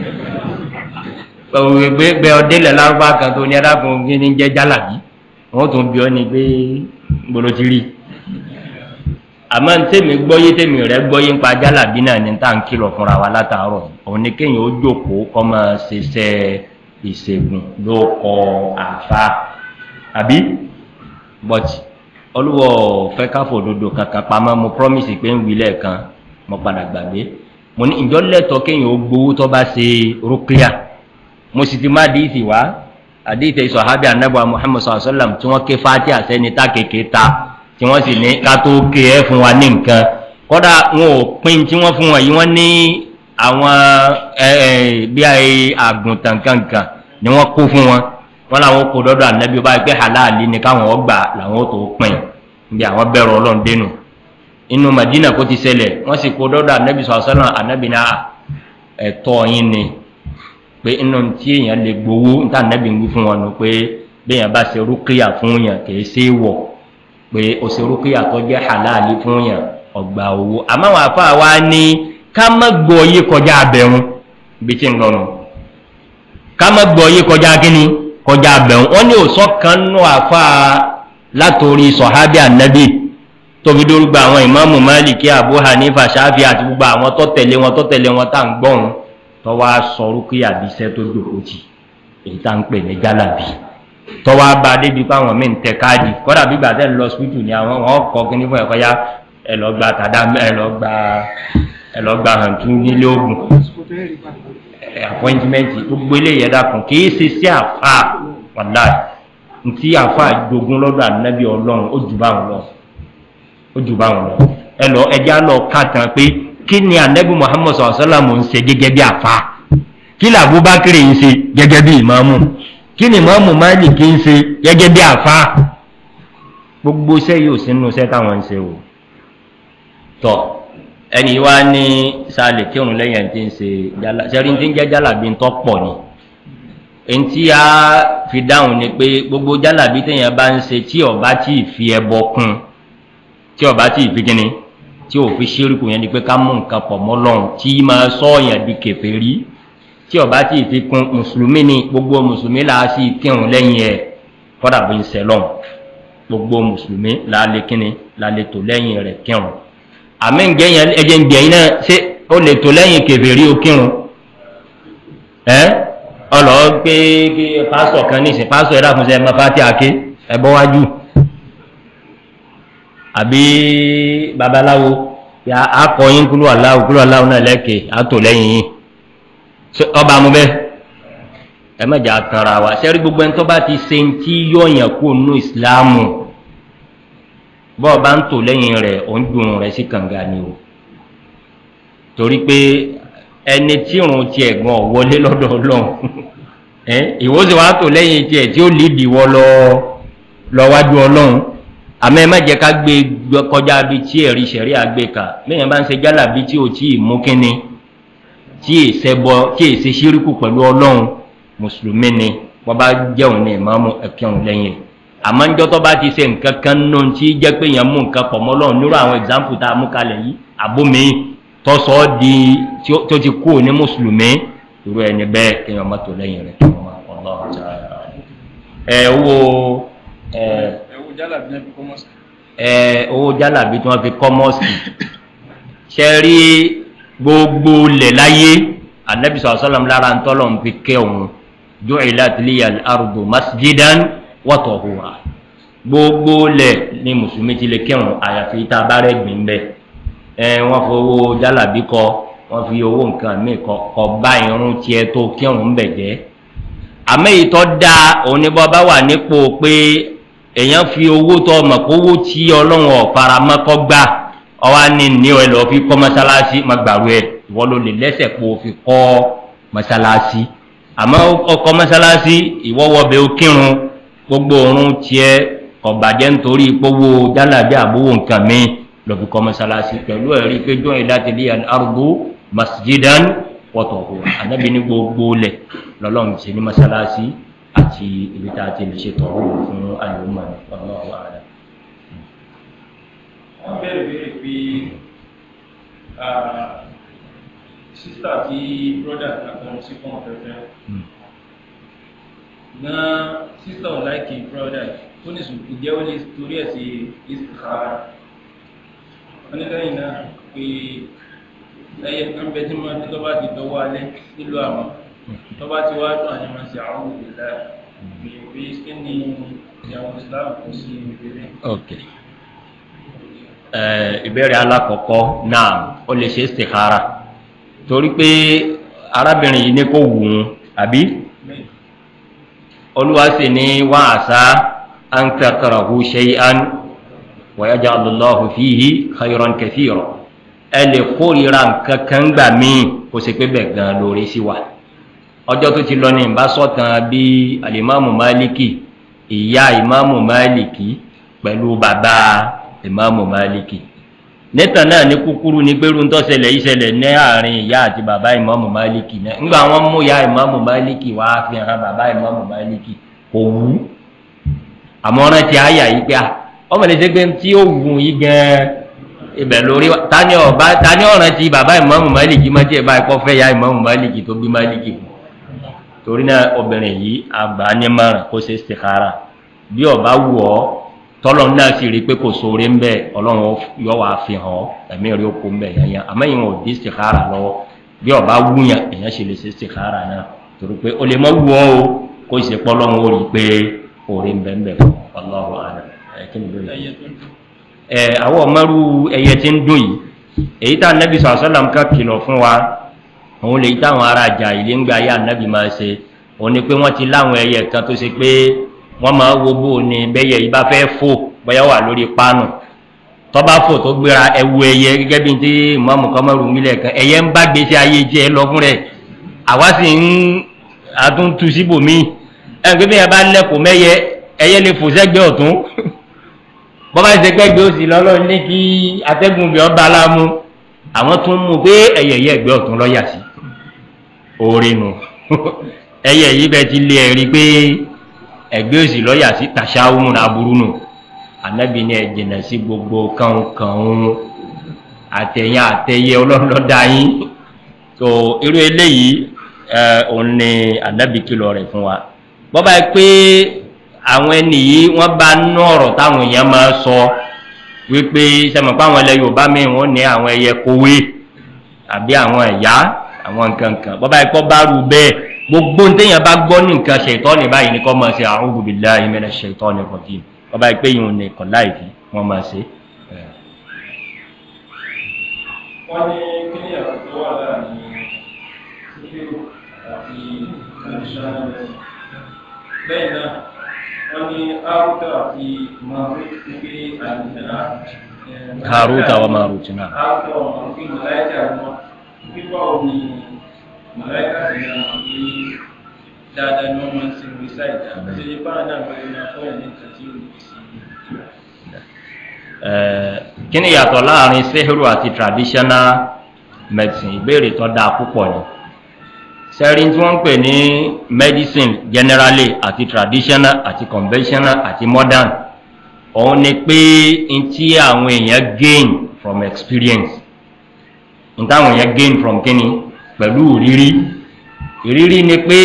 gbé gbé ọdẹlẹ lárúbá kan tó ní ẹdáàkùn kí ni jẹ jálàbí wọn tún bí ọ ní pé gbolotiri àmọ́ tèmi gbọ́yé tèmi rẹ̀ gbọ́yé ń pa jálàbí náà ní tá à ń kìlọ̀ fúnra wa látàárọ̀ òun ni kéèyàn ó jókòó kọ́ máa ṣiṣẹ́ ìṣègùn ló kọ àfa àbí but olúwọ̀ fẹ́ káfọ̀ òdodo kankan pamọ́ mo promise pé ń wí lẹ́ẹ̀kan mo padà gbàgbé mo ní ìjọ lẹ́tọ̀ kéèyàn ó gbowó tó bá ṣe rúkìá mo sì ti má àdìsí wá àdìsí sọ̀hábì anábọ̀ muhammed sallallahu alayhi wa sallam tí wọ́n ké fati àsẹ́ni tá kéèké ta tí wọ́n sì ní ká tó ké ẹ fún wa ní nǹkan kọ́dà wọn ò pín tí wọ́n fún wọn yìí wọ́n ní àwọn bí i àgùntàn kankan ni wọ́n kó fún wọn wọn làwọn kò dọ́dọ̀ ànábì ọba ẹgbẹ́ halali ni káwọn ọgbà làwọn tó pin níbi àwọn bẹ̀rù ọlọ́run dénú inú madina kó ti ṣẹlẹ̀ wọ́n sì kó dọ́dọ̀ ànábì sọ̀sọ́nà ànábì náà ẹ̀tọ́ yín ni pé inú tí èèyàn lè gbowó níta ànábì ń wí fún wọn nù pé béèyàn bá ṣe rúkìá fún yàn kì í ṣe é wọ̀ pé o ṣe rúkìá tó jẹ́ halali fún yàn ọgbà owó àmọ́ àwọn àfa wa ní ká má gbọ́ yé kọjá abẹ́rún ibi tí ń lọ nù ká má gbọ́ yé kọjá kínní kọjá abẹ́rún wọ́n ní òsọ́ kan nù àfa látòrí sọ̀hábì ànábì tóbi dórúgba àwọn ìmáàmù máàlìkí àbú hanifa ṣáfì àti gbogbo àwọn tó tẹ̀lé wọn tó tẹ̀lé wọn tá à ń gbọ́n tó wá sọ rúkìá bíṣẹ́ tó dòkó jì èyí tá à ń pè ní jálàbí tó wá bá a débi pé àwọn míì ń tẹ káàdì kọ́dà bí gbàtẹ́ ń lọ sípítù ni àwọn wọn kọ́ kíní fún ẹ̀kọ́ yá ẹ lọ gba tàdá ẹ lọ gba ẹ lọ gba hàntú nílé ogun apọ́ìntímẹ́ǹtì gbogbo eléyìí ẹ̀dá kan kì í ṣe sí àfa wàláì ntí àfa jogun lọ́dọ̀ ànábì ọlọ́run ó jù báwọn lọ ó jù báwọn lọ ẹ lọ ẹjẹ á lọ ká tán pé kí ni ànábì muhammed sọ̀rọ̀ sọ́làmù ń ṣe gẹ́gẹ́ bí àfa kí ni abubakar ń ṣe gẹ́gẹ́ bí ìmáàmù kí ni ìmáàmù malik ń ṣe gẹ́gẹ́ bí àfa gbogbo iṣẹ́ yìí ò sínú iṣẹ́ táwọn ń ṣe o tọ ẹni wá ní sálẹ̀ kírun lẹ́yìn ẹni tí ń ṣe jálá ṣẹ́rí tí ń jẹ́ jálàbí ń tọ́ pọ̀ ni èyí tí a fi dáhùn ni pé gbogbo jálàbí téèyàn bá ń ṣe tí ọba tí ì fi ẹbọ kún tí ọba tí ì fi kíni tí ò fi ṣírùkù yẹn ni pé ká mú nǹkan pọ̀ mọ́ lọ́hùn tí máa sọ ọ̀yàn di kẹfẹ́ rí tí ọba tí ì fi kún mùsùlùmí ni gbogbo mùsùlùmí là á sì kírun lẹ́yìn ẹ̀ kọ́dà bí ń ṣẹ lọ́hùn gbogbo mùsùlùmí là á lè kíni là á lè tò lẹ́yìn rẹ̀ kírun àmì ǹjẹ́ yẹn ẹjẹ̀ ń gbẹ̀yìn náà ṣé ó lè tó lẹ́yìn kẹfìrí okírun ẹ́ ọlọ́ gbé pásọ̀ kan nísìn pásọ̀ ẹ̀dá fún sẹ́ ẹ̀ mọ́fà tí a ké ẹ bọ́ wájú àbí babaláwo ya akọyin kúlú aláwo kúlú aláwo náà lẹ́kẹ̀ẹ́ àtò lẹ́yìn yìí ọba mu bẹ́ẹ̀ ẹ mẹ́jà tanra wa sẹ́rí gbogbo ẹni tó bá ti ṣe ń tí yọ̀ọ̀yàn kó nù ìsìláàmù bọ́ọ̀ bá ń tò lẹ́yìn rẹ̀ ò ń dùn rẹ̀ sí kànga ni o torí pé ẹni tí ìrùn tiẹ̀ gan wọlé lọ́dọ̀ ọlọ́run ìwọ sì wá tò lẹ́yìn tiẹ̀ tí ó lè dìwọ́ lọ lọ́wájú ọlọ́run àmọ́ ẹ má jẹ́ ká gbé kọjá bí tí ẹ̀rí sẹ̀rí àgbéka lẹ́yìn bá ń ṣe jálà bí tí ò tí ì mú kínní tí ì ṣẹbọ tí ì ṣe ṣíríkù pẹ̀lú ọlọ́run mùsùlùmí ni wọ́n bá jẹun ní ìmáàmù ẹ̀kẹ́hùn lẹ́yìn rẹ̀ àmọ́ njọ́ tó bá ti ṣe nǹkan kan nù tí jẹ́ pé èèyàn mú nǹkan pọ̀ mọ́ lọ́run nírú àwọn example tá a mú kalẹ̀ yìí àbómi tó sọ ọ́ di tó ti kú ní mùsùlùmí irú ẹni bẹ́ẹ̀ kéèyàn mọ́tò lẹ́yìn rẹ̀ tó wọn ọlọ́run ta ẹ owó ẹ ẹ owó jálàbí tí wọ́n fi kọ́ mọ́ọ̀sì ṣe rí gbogbo lẹ̀ láyé anabi sọ̀rọ̀ sọ́lọ́m lára ń tọ́lọ̀ ń fi kẹ́ òun jọ́ ìlà tìlíyà arúgbó masjidan wọ́tọ̀ hùwà gbogbo lẹ̀ ní mùsùlùmí ti lè kírun àyàfi tá a bá rẹ̀ gbìn bẹ́ẹ̀ ẹ wọ́n fowó jálàbí kọ wọ́n fi owó nǹkan míì kọ kọ bá irun tiẹ̀ tó kírun bẹ̀ jẹ́ àmọ́ èyí tó dáa òun ni bọ́ bá wà nípò pé èèyàn fi owó tó ọmọ kó owó tí ọlọ́run ọ̀fara mọ́kọ́ gbà ọwọ́ ní ní ọ ẹ lọ́ọ́ fi kọ́ mọ́sálásí má gbàrú ẹ ìwọ ló lè lẹ́sẹ̀ pé o fi kọ́ mọ́sálásí àmọ́ ọkọ̀ mọ́sálásí ìwọ́wọ́bẹ̀ ó kírun gbogbo òrun tiẹ ọ̀bàjẹ́ nítorí gbogbo jálàbí àbúwò nǹkan mi lọ́fi kọ́ mọ́sálásí pẹ̀lú ẹ̀rí pé jọ́ ìdáti lé arúgbó masjidan wọ́tọ̀ hù ànábi ní gbogbo lẹ̀ lọ́lọ́run ṣe ní mọ́sálásí àti ibi tá a ti lè ṣe tọ̀hù fún àyùmọ̀ ọlọ́wọ́ rẹ̀. wọ́n bẹ̀rẹ̀ bẹ̀rẹ̀ pé sísítà tí brọ́dà àtàwọn sí fún ọ̀fẹ́fẹ́ na sísítà ò láìkì brọ́dà ó ní sùn ìjẹ́ ó lè torí ẹ̀ sí ìsìkára wọ́n ní lẹ́yìn náà pé ẹyẹ kan bẹ tí wọ́n tó bá ti dọ́wọ́ alẹ́ nílò àwọn tó bá ti wá dùn àní máa ṣe àwọn òbílẹ̀ pé kí ni ìyàwó islam kò sí ìbéèrè. ok ìbéèrè alákọ̀ọ́kọ́ náà ó lè ṣe ìsìkára torí pé arábìnrin yìí ní kò wù ú àbí olúwa sì ní wá àṣà an tẹkọrọhu ṣeyan wàyájà alùlọ́hu fíhí khayran kẹfìrọ ẹ lè kórìíra nǹkan kan gbà míì kó ṣe pé bẹ́ẹ̀ gan lórí sí wa ọjọ́ tó ti lọ ní ìbá sọ̀tàn bí alimami maliki ìyá ìmáàmù maliki pẹ̀lú bàbá ìmáàmù maliki nítàn náà ní kúkúrú ní pé rúntọ́ ṣẹlẹ̀ ìṣẹlẹ̀ ní àárín ìyá àti bàbá ìmáàmù maliki náà ńgbà wọn mú ìyá ìmáàmù maliki wá fi hàn bàbá ìmáàmù maliki kò wú àmọ́ rántí àyà yìí pé ọmọ lè ṣe pé tí ó wù yí gan ibẹ̀ lórí tani ọba tani ọ̀ràn ti bàbá ìmáàmù maliki má tiẹ̀ báyìí kọ́ fẹ́ ìyá ìmáàmù maliki tó bí maliki fún torí náà obìnrin yìí àgbà ní márùn kó ṣe ṣèkára bí ọba wù ọ tọ́lọ́ náà sì rí i pé kò sóore ń bẹ̀ ọlọ́run yọ wá fi hàn ọ́ ẹ̀mí rí oko ń bẹ̀ yẹn àmọ́ ìwọ̀n ò dé ṣèkára lọ́wọ́ bí ọba wúyàn èèyàn ṣe lè ṣe ṣèkára náà torí pé o lè mọ wù ọ o kó ṣe pọ́ lọ́run ó rí i pé òòrè ń bẹ̀ ń bẹ̀ ọlọ́run àná ẹ̀ kí ni bẹ́ẹ̀ ẹ̀ àwọn ọmọrú ẹyẹ tí ń dùn yìí èyí tá nẹ́bí sọ̀rọ̀sọ́làm ká kìlọ̀ fún wa òun lè táwọn ará àjà ilé ń gba ayé ànábì máa ṣe òun ni pé wọ́n ti láwọn ẹyẹ kan tó ṣe pé wọ́n máa wo bó ni bẹ́yẹ yìí bá fẹ́ fò bóyá wà lórí pánù tọ́ba fò tó gbéra ẹwu ẹyẹ gẹ́gẹ́ bí ti mọ́mù kọ́mọ́rù mílẹ̀ kan ẹyẹ ń bá gbèsè ayé jẹ́ lọ fún rẹ̀ àwa sì ń àtúntù síbòmí ẹ̀ pé bí ẹ bá lẹ́kọ̀ọ́ mẹ́yẹ ẹyẹ lè fò sẹ́gbẹ́ ọ̀tún bọ́bá ṣe gbẹ́gbẹ́ òsì lọ́lọ́ ní kí atẹ́gùn bí ọba aláàmú àwọn tún mú pé ẹyẹ yẹ ẹgbẹ́ ọ̀tún lọ́yà sí oore nù ẹyẹ yìí bẹ ti lé ẹ̀rí pé ẹgbẹ́ òsì lọ́yà sí tàṣáwùmù aburú nù ànábì ní ẹ̀jìnà sí gbogbo kànkàn àtẹ̀yìn àtẹ̀yẹ ọlọ́dọ̀dá yín tó irú eléyìí òun ni ànábì kìlọ̀ rẹ̀ fún wa bọ́bá yẹ pé àwọn ẹni yìí wọ́n bá nú ọ̀rọ̀ táwọn èèyàn máa sọ wípé sẹ́mọ̀ pé àwọn ilẹ̀ yorùbá mi wọ́n ní àwọn ẹyẹ kówé àbí àwọn ẹ̀yà àwọn nǹkan kan bọ́bá ikọ́ bá rú bẹ́ẹ̀ gbogbo téèyàn bá gbọ́ ní nǹkan ṣètọ́ ní báyìí ní kọ́ máa ṣe àwọn òbílẹ̀ ìmẹ̀rẹ̀ ṣètọ́ ní kọ̀tì bọ́bá ikpe yìí ní kọ̀ láìpẹ́ wọ́n máa ṣe. wọ́n ní kí ni àkókò wà láàrin síkírù àti traditional medicine lẹ́yìn náà wọ́n ní haruta àti marut pé àlùfẹ́lá. haruta wa marut náà. haruta wa marut pé mọ̀láìkà wọn pípa omi mọ̀láìkà sì ní àwọn pé dáadáa ni wọ́n máa ń sin rìsáìdì àti ṣe báwọn náà wọ́n máa fọ́ ẹ̀ ní nǹkan tí ó lè sí kí ni yàtọ̀ láàrin sehiru àti traditional medicine ìbéèrè tó dáa púpọ̀ ni sẹ́rin tí wọ́n ń pè ní medicine generally àti traditional àti conventional àti modern òun ni pé n tí àwọn èèyàn gain from experience n táwọn èèyàn gain from kíni pẹ̀lú ìrírí ìrírí ni pé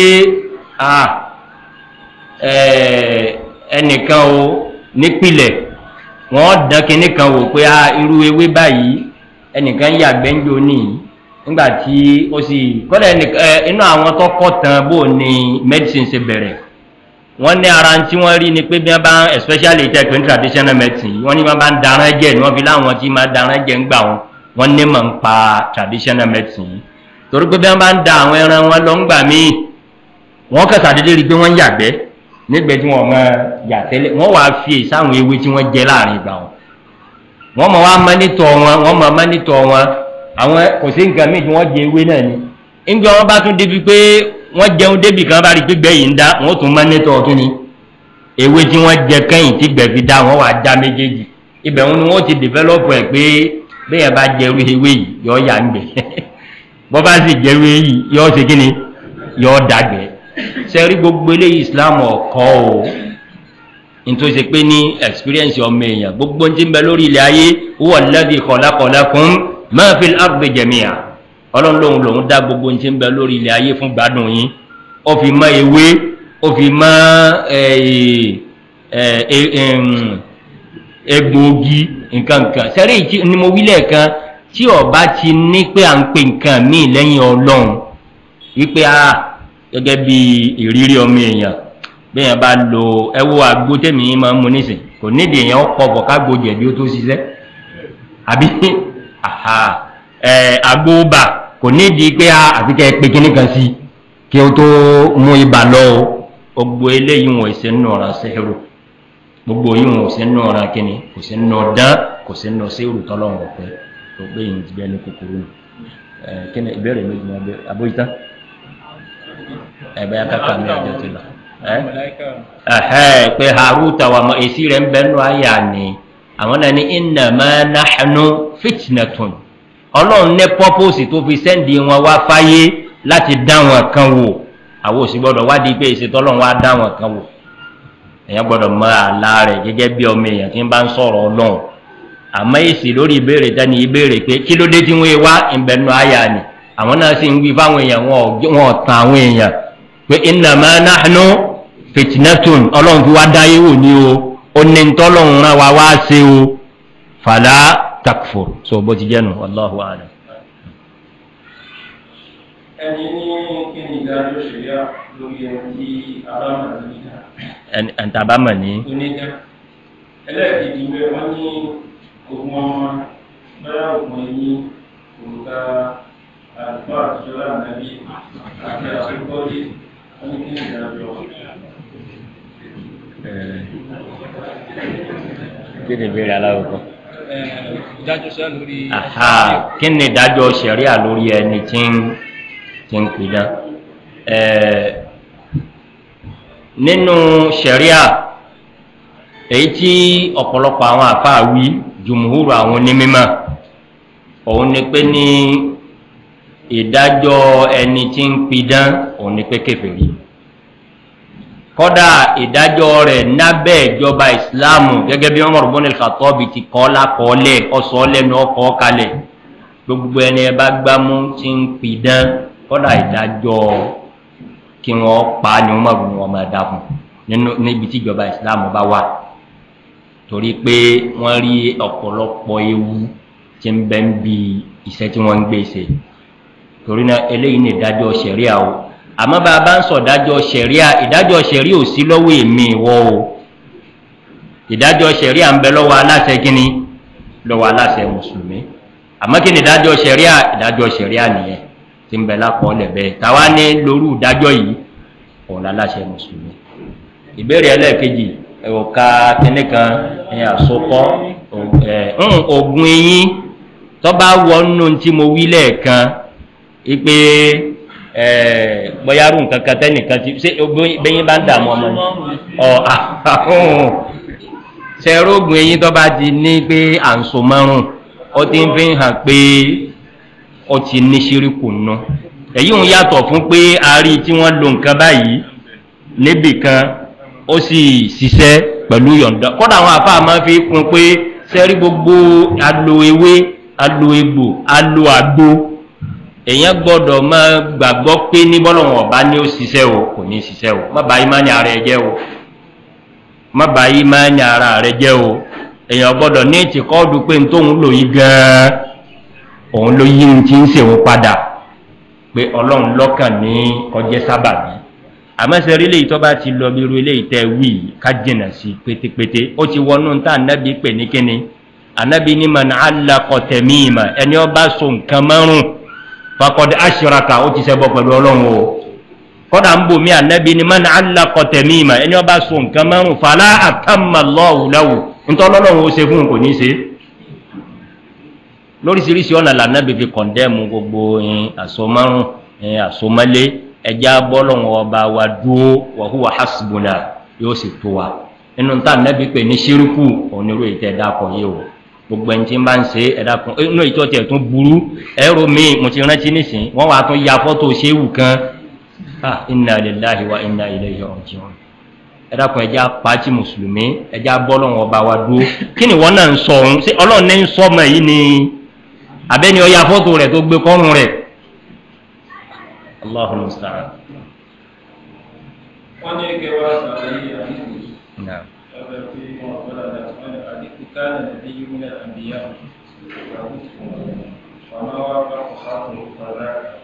ẹnìkan o nípìlẹ̀ wọ́n dán kíní kan wò pé irú ewé báyìí ẹnìkan yàgbẹ́ ń jò níyì nígbà tí ó sì kọ́lẹ̀ inú àwọn tó kọ́ tán bó ni medicine ṣe bẹ̀rẹ̀ wọ́n ní ara tí wọ́n rí ni pé bí wọ́n bá especially tech in traditional medicine wọ́n ní wọ́n bá ń darán jẹ́ ni wọ́n fi láwọn tí máa darán jẹ́ ń gbà wọn wọ́n ní mọ̀ ń pa traditional medicine torí pé bí wọ́n bá ń da àwọn ẹran wọn lọ ń gbà míì wọ́n kẹsà dédé rí i pé wọ́n ń yàgbẹ́ nígbẹ́ tí wọ́n máa yà tẹ́lẹ̀ wọ́n wàá fi èyí sáwọn ewé tí wọ́n jẹ láàrin ìgbà wọn wọ́n mọ̀ wá mọ́nítọ̀ wọn wọ́n mọ̀ mọ́nítọ̀ wọn àwọn kò sí nǹkan míì tí wọ́n jẹ ewé náà ni ńgbà wọn bá tún débi pé wọ́n jẹun débi kan bá rí gbígbẹ́ yìí ń dá wọ́n tún mọ́nítọ̀ kí ni ewé tí wọ́n jẹ kẹ́yìn tí gbẹ̀ fi dá wọ́n wàá já méjèèjì ibẹ̀ wọn ni wọ́n ti develop ẹ̀ pé bẹ́ẹ̀ bá jẹ ewé ewé yìí yọ ya ń gbẹ̀ bọ́ bá sì jẹ ewé yìí yọ ṣe kí ni yọ dàgbẹ́ sẹ́rí gbogbo eléyìí islam ọ̀kọ́ o nítorí ṣe pé ní experience ọmọ èèyàn gbogbo ti ń bẹ lórí ilẹ̀ ayé wọ́n lẹ́bi kọ̀lákọ̀lákùn máa fi àrùbẹ̀ jẹ̀míà ọlọ́run lòun lòun dá gbogbo ti ń bẹ lórí ilẹ̀ ayé fún gbádùn yín ó fi mọ ewé ó fi mọ egbòogi nǹkan nǹkan sẹ́rí ni mo wí lẹ́ẹ̀kan tí ọba ti ní pé à ń pè nǹkan míì lẹ́yìn ọlọ́run wípé a gẹ́gẹ́ bí ìrírí ọmọ èèyàn bí èèyàn bá lo ẹwọ́ àgbo tèmi yín máa ń mu nísìn kò nídìí èèyàn pọ̀ bọ̀ kágbo jẹ̀bi ó tó ṣiṣẹ́ àbí àgbo bà kò nídìí pé àfi kẹ́ ẹ pé kíní kan sí kí o tó mú ibà lọ o gbogbo eléyìí wọn ìṣe nínú ọ̀ràn sẹ́rù gbogbo yìí wọn ò sí nínú ọ̀ràn kíní kò sí nínú dán kò sí nínú sẹ́rù tọ́lọ́run ọ̀pẹ tó gbé yìí ti bẹ́ẹ̀ ní kúkúrú nù kí ni ìbéèrè méjì náà bẹ́ẹ̀ abóyítá. ẹ̀bẹ̀ akẹ́kọ̀ọ́ mi ọjọ́ ti lọ. ẹ̀hẹ́ pé haruta wa mọ èsì rẹ̀ ń bẹ́ nù àyà ni àwọn náà ní ìnàmá náhánú fitnatun ọlọ́run ní pọ́pọ́sì tó fi sẹ́ndì wọn wá fáyé láti dá wọn kan wò àwọn òsì gbọ́dọ̀ wádìí pé èsì tọ́lọ́run wá dá wọn kan wò èèyàn gbọ́dọ̀ mọ àlá rẹ̀ gẹ́gẹ́ bí ọmọ èèyàn tí ń bá ń sọ̀rọ̀ ọlọ́run àmọ́ èsì lórí ìbéèrè tẹ́ni ìbéèrè pé kí ló dé tí wọ́n wá ìbẹ̀nu àyà ni àwọn náà sì ń wí fáwọn èèyàn wọn ò tàn àwọn èèyàn pé ìnàmá náhánú fitnatun ọlọ́run fi wá dáyé wò ní o ó ní tọ́lọ́run rán wa wá ṣe o fàlà takfur so bó ti jẹ́nu wallahu a'lam. ẹni ní kí ni ìdájọ́ ṣẹ̀yà lórí ẹni tí abámọ̀ níta ẹni tàbá mọ̀ ní. onídá ẹlẹ́ẹ̀kejì pé wọ́n ní ogun ọmọ bẹ́ẹ̀ ògùn ẹ̀yìn òrùka àlùfáà àtijọ́ ànábì àti àṣekọ́lé wọ́n ní kí ni ìdájọ́ kí ni ìbéèrè aláwọ̀ kan. ìdájọ́ sẹ́ lórí aha kí ni ìdájọ́ sẹ̀ríà lórí ẹni tí ń tí ń pidán nínú sẹ̀ríà èyí tí ọ̀pọ̀lọpọ̀ àwọn àfáà wí jùmùhúrù àwọn onímọ̀ òun ni pé ní ìdájọ́ ẹni tí ń pidán òun ni pé kẹfẹ́rí kọ́dà ìdájọ́ rẹ̀ nábẹ́ ìjọba ìsìláàmù gẹ́gẹ́ bí wọ́n mọ̀rọ̀ bọ́nẹ̀ kàtọ́ọ̀bì ti kọ́ lákọọ́lẹ̀ ọ̀sọ́ lẹ́nu ọkọ̀ kalẹ̀ gbogbo ẹni ẹ bá gbámú tí ń pidán kọ́dà ìdájọ́ kí wọ́n pa ni wọ́n mọ̀rọ̀ wọn máa dá fún níbi tí ìjọba ìsìláàmù bá wà torí pé wọ́n rí ọ̀pọ̀lọpọ̀ ewu tí ń bẹ́ ń bi iṣẹ́ tí wọ́n ń gbé ṣe torí náà eléyìí ní ìdájọ́ sẹ̀ríà o àmọ́ bá a bá ń sọ ìdájọ́ sẹ̀ríà ìdájọ́ sẹ̀ríà ò sí lọ́wọ́ èmi ìwọ o ìdájọ́ sẹ̀ríà ń bẹ lọ́wọ́ aláṣẹ kínní lọ́wọ́ aláṣẹ mùsùlùmí àmọ́ kí ni ìdájọ́ sẹ̀ríà ìdájọ́ sẹ̀ríà nìyẹn tí ń bẹ lápọ̀ọ́lẹ̀ bẹ́ẹ̀ táwa ní lórí ìdájọ́ yìí òun aláṣẹ mùsùlùmí ìbéèrè ẹlẹ́ẹ̀kejì ẹ̀wọ̀ká kínní kan ẹ̀yìn àsopọ̀ ògùn eyín tó bá wọnú tí mo wí lẹ́ẹ̀kan ipe bọ́yárù nǹkan kan tẹ́nìkan ti ṣé bẹ́yìn bá ń dààmú ọmọ ni ọ àhún ṣẹ́rógùn eyín tó bá ti ní pé à ń so márùn ó ti ń fi hàn pé ó ti ní ṣíríkù nù èyí ń yàtọ̀ fún pé a rí tí wọ́n lo nǹkan báyìí níbì kan ó sì ṣiṣẹ́ pẹ̀lú yọ̀ǹda kọ́dà àwọn àfáà máa fi kún pé sẹ́rí gbogbo alo ewé alo egbò alo àgbo èèyàn gbọ́dọ̀ máa gbàgbọ́ pé ní bọ́lọ̀wọ̀n ọ̀bá ní ó ṣiṣẹ́ o kò ní ṣiṣẹ́ o má bàá ìmáni ara ẹ jẹ́ o má bàá ìmáni ara rẹ jẹ́ o èèyàn gbọ́dọ̀ ní ìtìkọ́ọ̀dù pé n tóun lò yí gan-an òun ló yí ti ń ṣèwọ́n padà pé ọlọ́run lọ́kàn ní ọjẹ́ sábàbí àmọ́sẹ̀ rí léyìí tó bá ti lọ bí irú eléyìí tẹ́ wí ká jìnà sí pétépété ó ti wọnú tá ànábì pè ní kíni ànábì ní mọ̀ ní alákọ̀tẹ̀mí ìmọ̀ ẹni ọ bá so nǹkan márùn fakọ̀dé aṣèràkà ó ti sẹ́bọ̀ pẹ̀lú ọlọ́run o kọ́dà ń bò mí ànábì ní mọ̀ ní alákọ̀tẹ̀mí ìmọ̀ ẹni ọ bá so nǹkan márùn fàlà àtàmà lọ́wùláwù nítorí ọlọ́run ó ṣe fún kò ní ṣe lóríṣiríṣi ọ̀nà làǹdàbí fi kọ̀ndẹ́mù gbogbo àsomárùn àsomálé ẹja bọ́lọ̀wọ̀ ọba wa dúó wàhúwà hasbuna yóò sì tó wa inú ta nẹ́bí pé ní ṣírùkù onírú ìtẹ́ ẹ̀dàkọ̀ yìí o gbogbo ẹni tí ń bá ń ṣe ẹ̀dàkọ̀ inú ìtọ́ tiẹ̀ tún burú ẹ̀rọ mi mo ti rántí nísìn wọ́n wàá tún ya fọ́tò ṣéwù kan ah inna lillahi wa inna ilayhi raji'un ẹ̀dàkọ̀ ẹja pàtí mùsùlùmí ẹja bọ́lọ̀wọ̀ ọba wa dúó kí ni wọ́n náà ń sọ òun ṣé ọlọ́run ní ń sọ ọmọ yìí ni abẹ́ni ọ ya fọ́tò rẹ̀ tó gbé kọ́rùn rẹ̀ الله المستعان wọ́n ní kí wọ́n sàlàyé àdínkù نعم ọ̀bẹ̀ tí wọ́n gbọ́dọ̀ láti wọ́n ní àdínkù káàdì nàbí yìí múlẹ̀ àbíyá wọ́n wá bá ọ̀sán ọ̀dà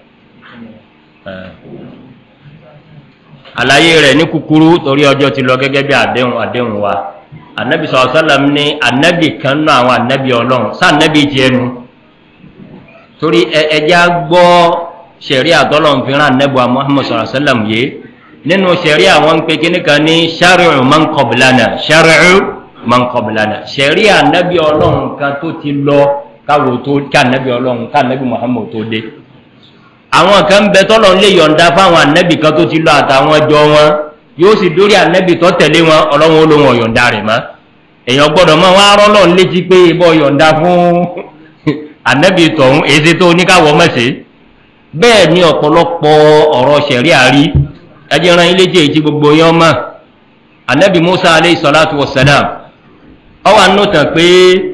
àlàyé rẹ̀ ní kúkúrú torí ọjọ́ ti lọ gẹ́gẹ́ bí àdéhùn àdéhùn wa anabi sọ̀rọ̀ sálàm ní anabi kan náà àwọn anabi ọlọ́run sá anabi ti ẹnu torí ẹja gbọ́ sẹ̀rí àtọ́lọ́run fi rán anabi wa muhammad sọ̀rọ̀ sálàm yé nínú sẹ̀rí àwọn ń pe kíní kan ní sari'u man qablana sari'u man qablana sẹ̀rí anabi ọlọ́run kan tó ti lọ káwo tó ká anabi ọlọ́run ká anabi muhammad tó dé àwọn kan bẹ tọ́lọ̀ ń lè yọ̀ǹda fáwọn ànẹ́bì kan tó ti lọ àtàwọn ọjọ́ wọn yóò sì dórí ànẹ́bì tó tẹ̀lé wọn ọlọ́run ó lóun ọ̀yọ̀ǹda rẹ̀ mọ́ èèyàn gbọ́dọ̀ mọ́ wọn arọ́ lọ́n létí pé ibọ̀ yọ̀ǹda fún ànẹ́bì tọ̀hún èsì tó oníkàwọ́ mọ̀sẹ̀ bẹ́ẹ̀ ni ọ̀pọ̀lọpọ̀ ọ̀rọ̀ ṣẹ̀rí àrí ẹjẹ́ ran ilé jẹ́ èyí tí gbogbo yẹn mọ̀ ànẹ́bì musa aleyhi salatu wa salam ọwọ́ ànútàn pé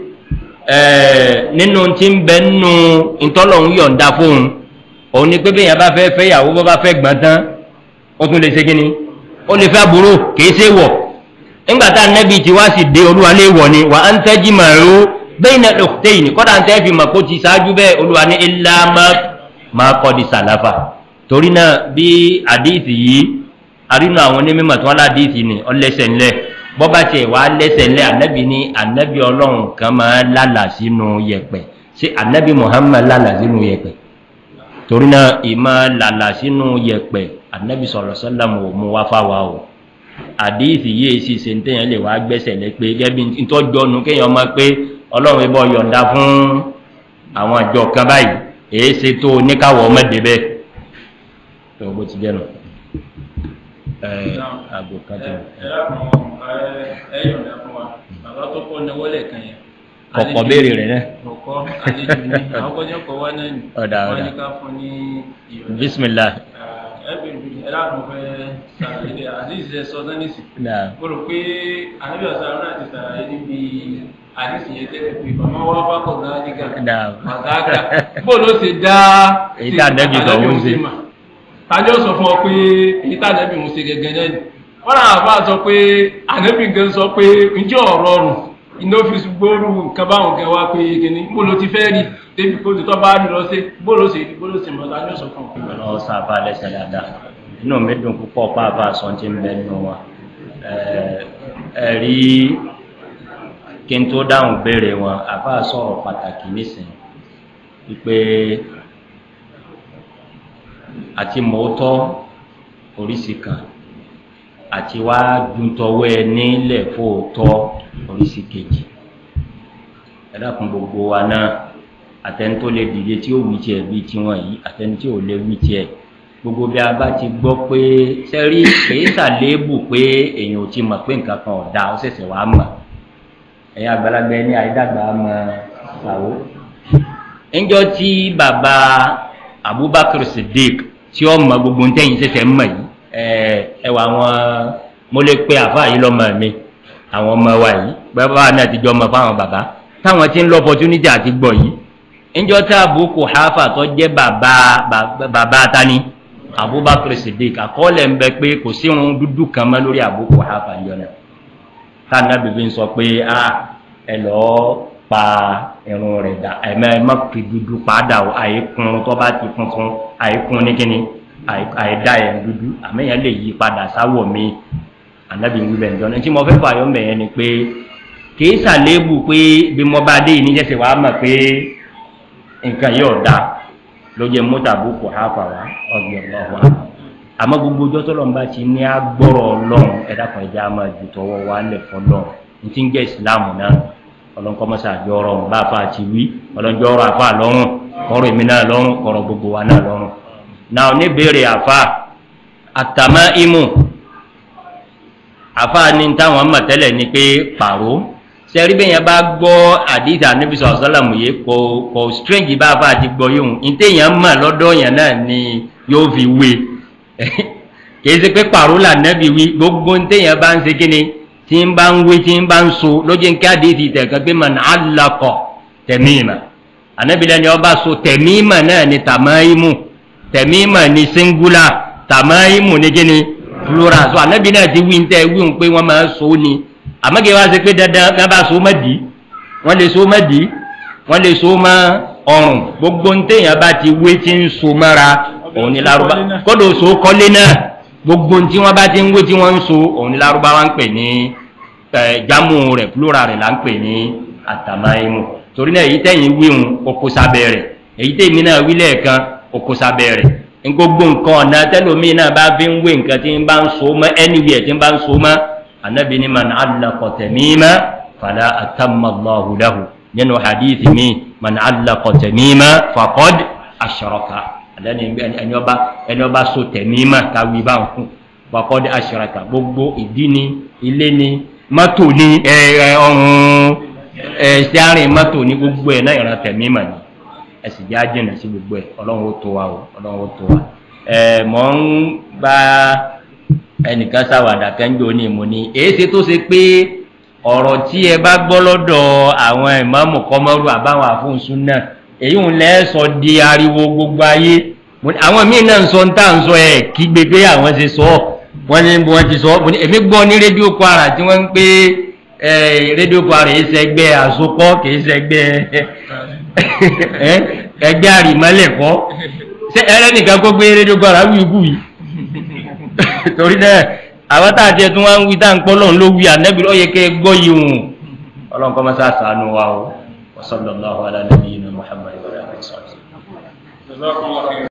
nínú tí ń bẹ nínú ìtọ́lọ̀hún yọ̀ǹda fóun òun ni pé bí èèyàn bá fẹ́ fẹ́ ìyàwó bó bá fẹ́ gbọ́n tán ó tún lè ṣe kí ni ó lè fẹ́ àbúrò kìí ṣe wọ̀ nígbà tá ànẹ́bì tí wá sì dé olúwa lè wọ̀ ni wà á ń tẹ́jú màrú bẹ́ẹ̀ ní ọ̀tẹ́yìn kọ́dà ń tẹ́ fi mọ̀ kó ti ṣáájú bẹ́ẹ̀ olúwa ní ilá máa kọ́ di sàláfà torí náà bí àdéhìsì yìí arínú àwọn onímọ̀ tí wọ́n ládéhìsì ni ọlẹ́sẹ̀ ńlẹ̀ bọ́bá tiẹ̀ wá lẹ́sẹ̀ ńlẹ̀ ànẹ́bì ní ànẹ́bì ọlọ́run kan máa lálà sínú yẹ̀pẹ̀ ṣé ànẹ́bì muhammad lálà sínú yẹ̀pẹ̀ torí náà ìmọ̀ lálà sínú yẹ̀pẹ̀ ànẹ́bì sọ̀rọ̀ sọ́lámù ò mú wá fáwa o àdéhìsì yìí sì ṣe ń tẹ̀yàn lè wá gbẹ́sẹ̀ lẹ pé gẹ́gẹ́ bí ntọ́jọ́nu kéèyàn mọ̀ pé ọlọ́run ibọ̀ yọ̀ǹda fún àwọn àjọ kan báyìí èé ṣe tó oníkàwọ̀ ọmọdé bẹ́ẹ̀ tó bó ti jẹ́ nù. àgbo kan tó. ẹ lákùn ẹ yọ̀ǹda fún wa bàbá tó kọ́ ní wọlé kan yẹn. kọ̀kọ́ béèrè rẹ̀ náà. kọ̀kọ́ àlejò ní àwọn kọjá kọ̀ wá náà ni. ọ̀dà wọ́n ọ̀dà ní ká fún ní ìyọ̀ǹda. bisimilah. ẹ bẹ̀rẹ̀ bí ẹ lákùn fẹ́ sàlàyé àdìsí ẹ sọ sánìsì. náà mo rò pé ànábì ọ̀sán náà ti sàlàyé níbi àdìsí yẹn tẹ́lẹ̀ pé ọmọ wa bá kọ̀ náà nígà. náà Màgáàgà. Bó ló ṣe dá Èyí tá ànábì sọ òun ṣe. mà? Tàbí ó sọ fún ọ pé èyí tá ànábì òun ṣe gẹ́gẹ́ náà ni. Wọ́n náà bá sọ pé ànábì gan sọ pé ǹjẹ́ ọ̀rọ̀ ọ̀rùn iná fi gbóòrù nǹkan báwọn gan wá pé kíní bó ló ti fẹ́ rí débi kó ti tọ́ bá rí lọ sí bó ló ṣe rí bó ló ṣe mọ̀ tàbí ó sọ fún ọ. ọlọ́wọ́ sábà lẹ́sẹ̀ dáadáa inú mi dùn púpọ̀ pàápàá sọ ti ń bẹ nínú wa ẹ rí kí n tó dáhùn béèrè wọn àbá sọ̀rọ̀ pàtàkì nísìnyí wípé àti mọ́tọ́ oríṣi kan àti wá dùntọ́wọ́ ẹ nílẹ̀ fóòtọ́ oríṣi kejì ẹ dákun gbogbo wa náà àtẹni tó lè dìde tí ó wí tiẹ̀ bí tiwọn yìí àtẹni tí ò lè wí tiẹ̀ gbogbo bí a bá ti gbọ́ pé sẹ́rí kìí sàléébù pé èèyàn ò ti mọ̀ pé nǹkan kan ọ̀dà ó ṣẹ̀ṣẹ̀ wá mọ̀ ẹ̀yin àgbàlagbà ẹni àìdàgbà mọ̀ ṣàwó. ńjọ́ tí bàbá abubakar siddiq tí ó mọ gbogbo ntẹ́yìn ṣẹ̀ṣẹ̀ ń mọ̀ yìí ẹ wà wọn mo lè pe àfáà yìí lọ́mọ mi àwọn ọmọ wa yìí bàbá náà ti jọ ọmọ fáwọn bàbá táwọn ti ń lọ opportunity àti gbọ̀ yìí ńjọ́ tí àbúkù hafa tó jẹ́ bàbá bàbá tani abubakar siddiq àkọọ́lẹ̀ ń bẹ pé kò sí irun dúdú kan mọ́ lórí àbúkù hafa yọ náà táná bèbè ń sọ pé a ẹ lọ́ọ́ pa irun rẹ̀ dà ẹ̀mẹ́ ẹ má fi dúdú padà o àìkún tó bá ti funfun àìkún ní kíni àìdá ẹ̀ dúdú àmẹ́yàn lè yí padà sáwọ̀ mi ànábì ń wíbẹ̀ ǹjọ́ ní tí mo fẹ́ fààyàn mẹ́yẹn ni pé kìí sàléébù pé bí mo bá dé ìníjẹsẹ̀ wàá mọ̀ pé nǹkan yóò da ló jẹ mọ́tà boko hafa wa ọgbẹ́ ọlọ́wà àmọ́ gbogbo ọjọ́ tó lọ́nba ti ní agbọ́rọ̀ ọlọ́run ẹ̀dá kan ẹ̀jẹ̀ á máa ju tọwọ́ wa lẹ̀ fọlọ́run ní ti ń jẹ́ ìsìláàmù náà ọlọ́nkọ́mọ́sá àjọ ọrọ̀ bá a fa ti wí ọlọ́njọ́ ọrọ̀ àfa lọ́rùn kọ́rọ̀ èmi náà lọ́rùn kọ́rọ̀ gbogbo wa náà lọ́rùn. náà oníbèrè àfa àtàmá imú àfa ní táwọn mọ̀ tẹ́lẹ̀ ni pé pàró sẹ́rí bẹ́ẹ̀ yẹn bá gbọ́ àdìsí àníbísọ̀ ọ̀sálàmù yìí kò kò strange bá a bá ti gbọ́ yóò ní téèyàn mọ̀ lọ́dọ̀ yẹn náà ni yóò fi wé kìí ṣe pé pàró là nẹ́bi wí gbogbo ní téèyàn bá ń ṣe kíni tí ń bá ń wé tí ń bá ń so lójú ń kí àdìsí tẹ̀kan pé mọ̀ náà lakọ̀ tẹ̀míìmà ànábìlẹ̀ ni ọba so tẹ̀míìmà náà ni tàmáìmù tẹ̀míìmà ni singular tàmáìmù ni kíni plural so ànábì náà ti wí ń tẹ́ wí ń pé wọ́n máa so ni àmọ́gẹ́ wá sí pé dandan kan bá so mọ́ dì í wọ́n lè so mọ́ dì í wọ́n lè so mọ́ ọrùn gbogbo ntẹ̀yìn bá ti wé tí ń so mọ́ra òun ni laruba kọ́dọ̀ so kọ́lé náà gbogbo ntí wọ́n bá ti ń wé tí wọ́n ń so òun ni laruba wa ń pè ní jamu rẹ̀ plural rẹ̀ là ń pè ní àtàmáyému torí náà èyí tẹ̀yìn wíhun oko sábẹ́ rẹ̀ èyí tẹ̀yìn náà wí lẹ́ẹ̀kan oko sábẹ́ rẹ̀ gbogbo nǹkan ọ̀nà tẹ́lómi náà bá fi ń wé nǹkan tí ń bá ń so mọ́ anywhere tí ń bá ń so mọ́ anabi ni man allaqa tamima fala atamma allahu lahu nínú hadithi mi man allaqa tamima faqad asharaka àdáni ẹni ọba ẹni ọba so tẹ̀mí mà káwí bá ń kún wakọ́dé aṣèràkà gbogbo ìdí ni ilé ni mọ́tò ni ọ̀run ṣẹ́rìn mọ́tò ni gbogbo ẹ̀ náà ìran tẹ̀mí mà ni ẹ sì jẹ́ àjẹnà sí gbogbo ẹ̀ ọlọ́run ó tó wa o ọlọ́run ó tó wa ẹ̀ mọ̀ ń bá ẹnìkan sáwàdà kẹ́ńjọ ní ìmú ni èyí ṣe tó ṣe pé ọ̀rọ̀ tí ẹ bá gbọ́ lọ́dọ̀ àwọn ìmọ̀ọ́mù kọ́mọ́rú àbáwọn àfúnṣún náà èyí ń lẹ́ sọ di ariwo gbogbo ayé àwọn míì náà ń sọ ń tà ń sọ ẹ̀ kí gbégbé àwọn ṣe sọ wọ́n ní wọ́n ti sọ èmi gbọ́ ní rédíò kwara tí wọ́n ń pé rédíò kwara yìí sẹ́gbẹ́ àsopọ̀ kìí sẹ́gbẹ́ ẹgbẹ́ àrìmọ́lẹ̀kọ́ ẹlẹ́nìkan kó gbé rédíò kwara wíwú yìí torí náà àwọn tá a tiẹ̀ tún wá ń wí tá à ń pọ́ lọ́run ló wí ànẹ́bí lọ́yẹ kẹ́ gbọ́ yìí hùn ọlọ́run kọ́ mọ́sá sànù wa o wasallallahu ala nabiyina muhammad wa alayhi wa sallam.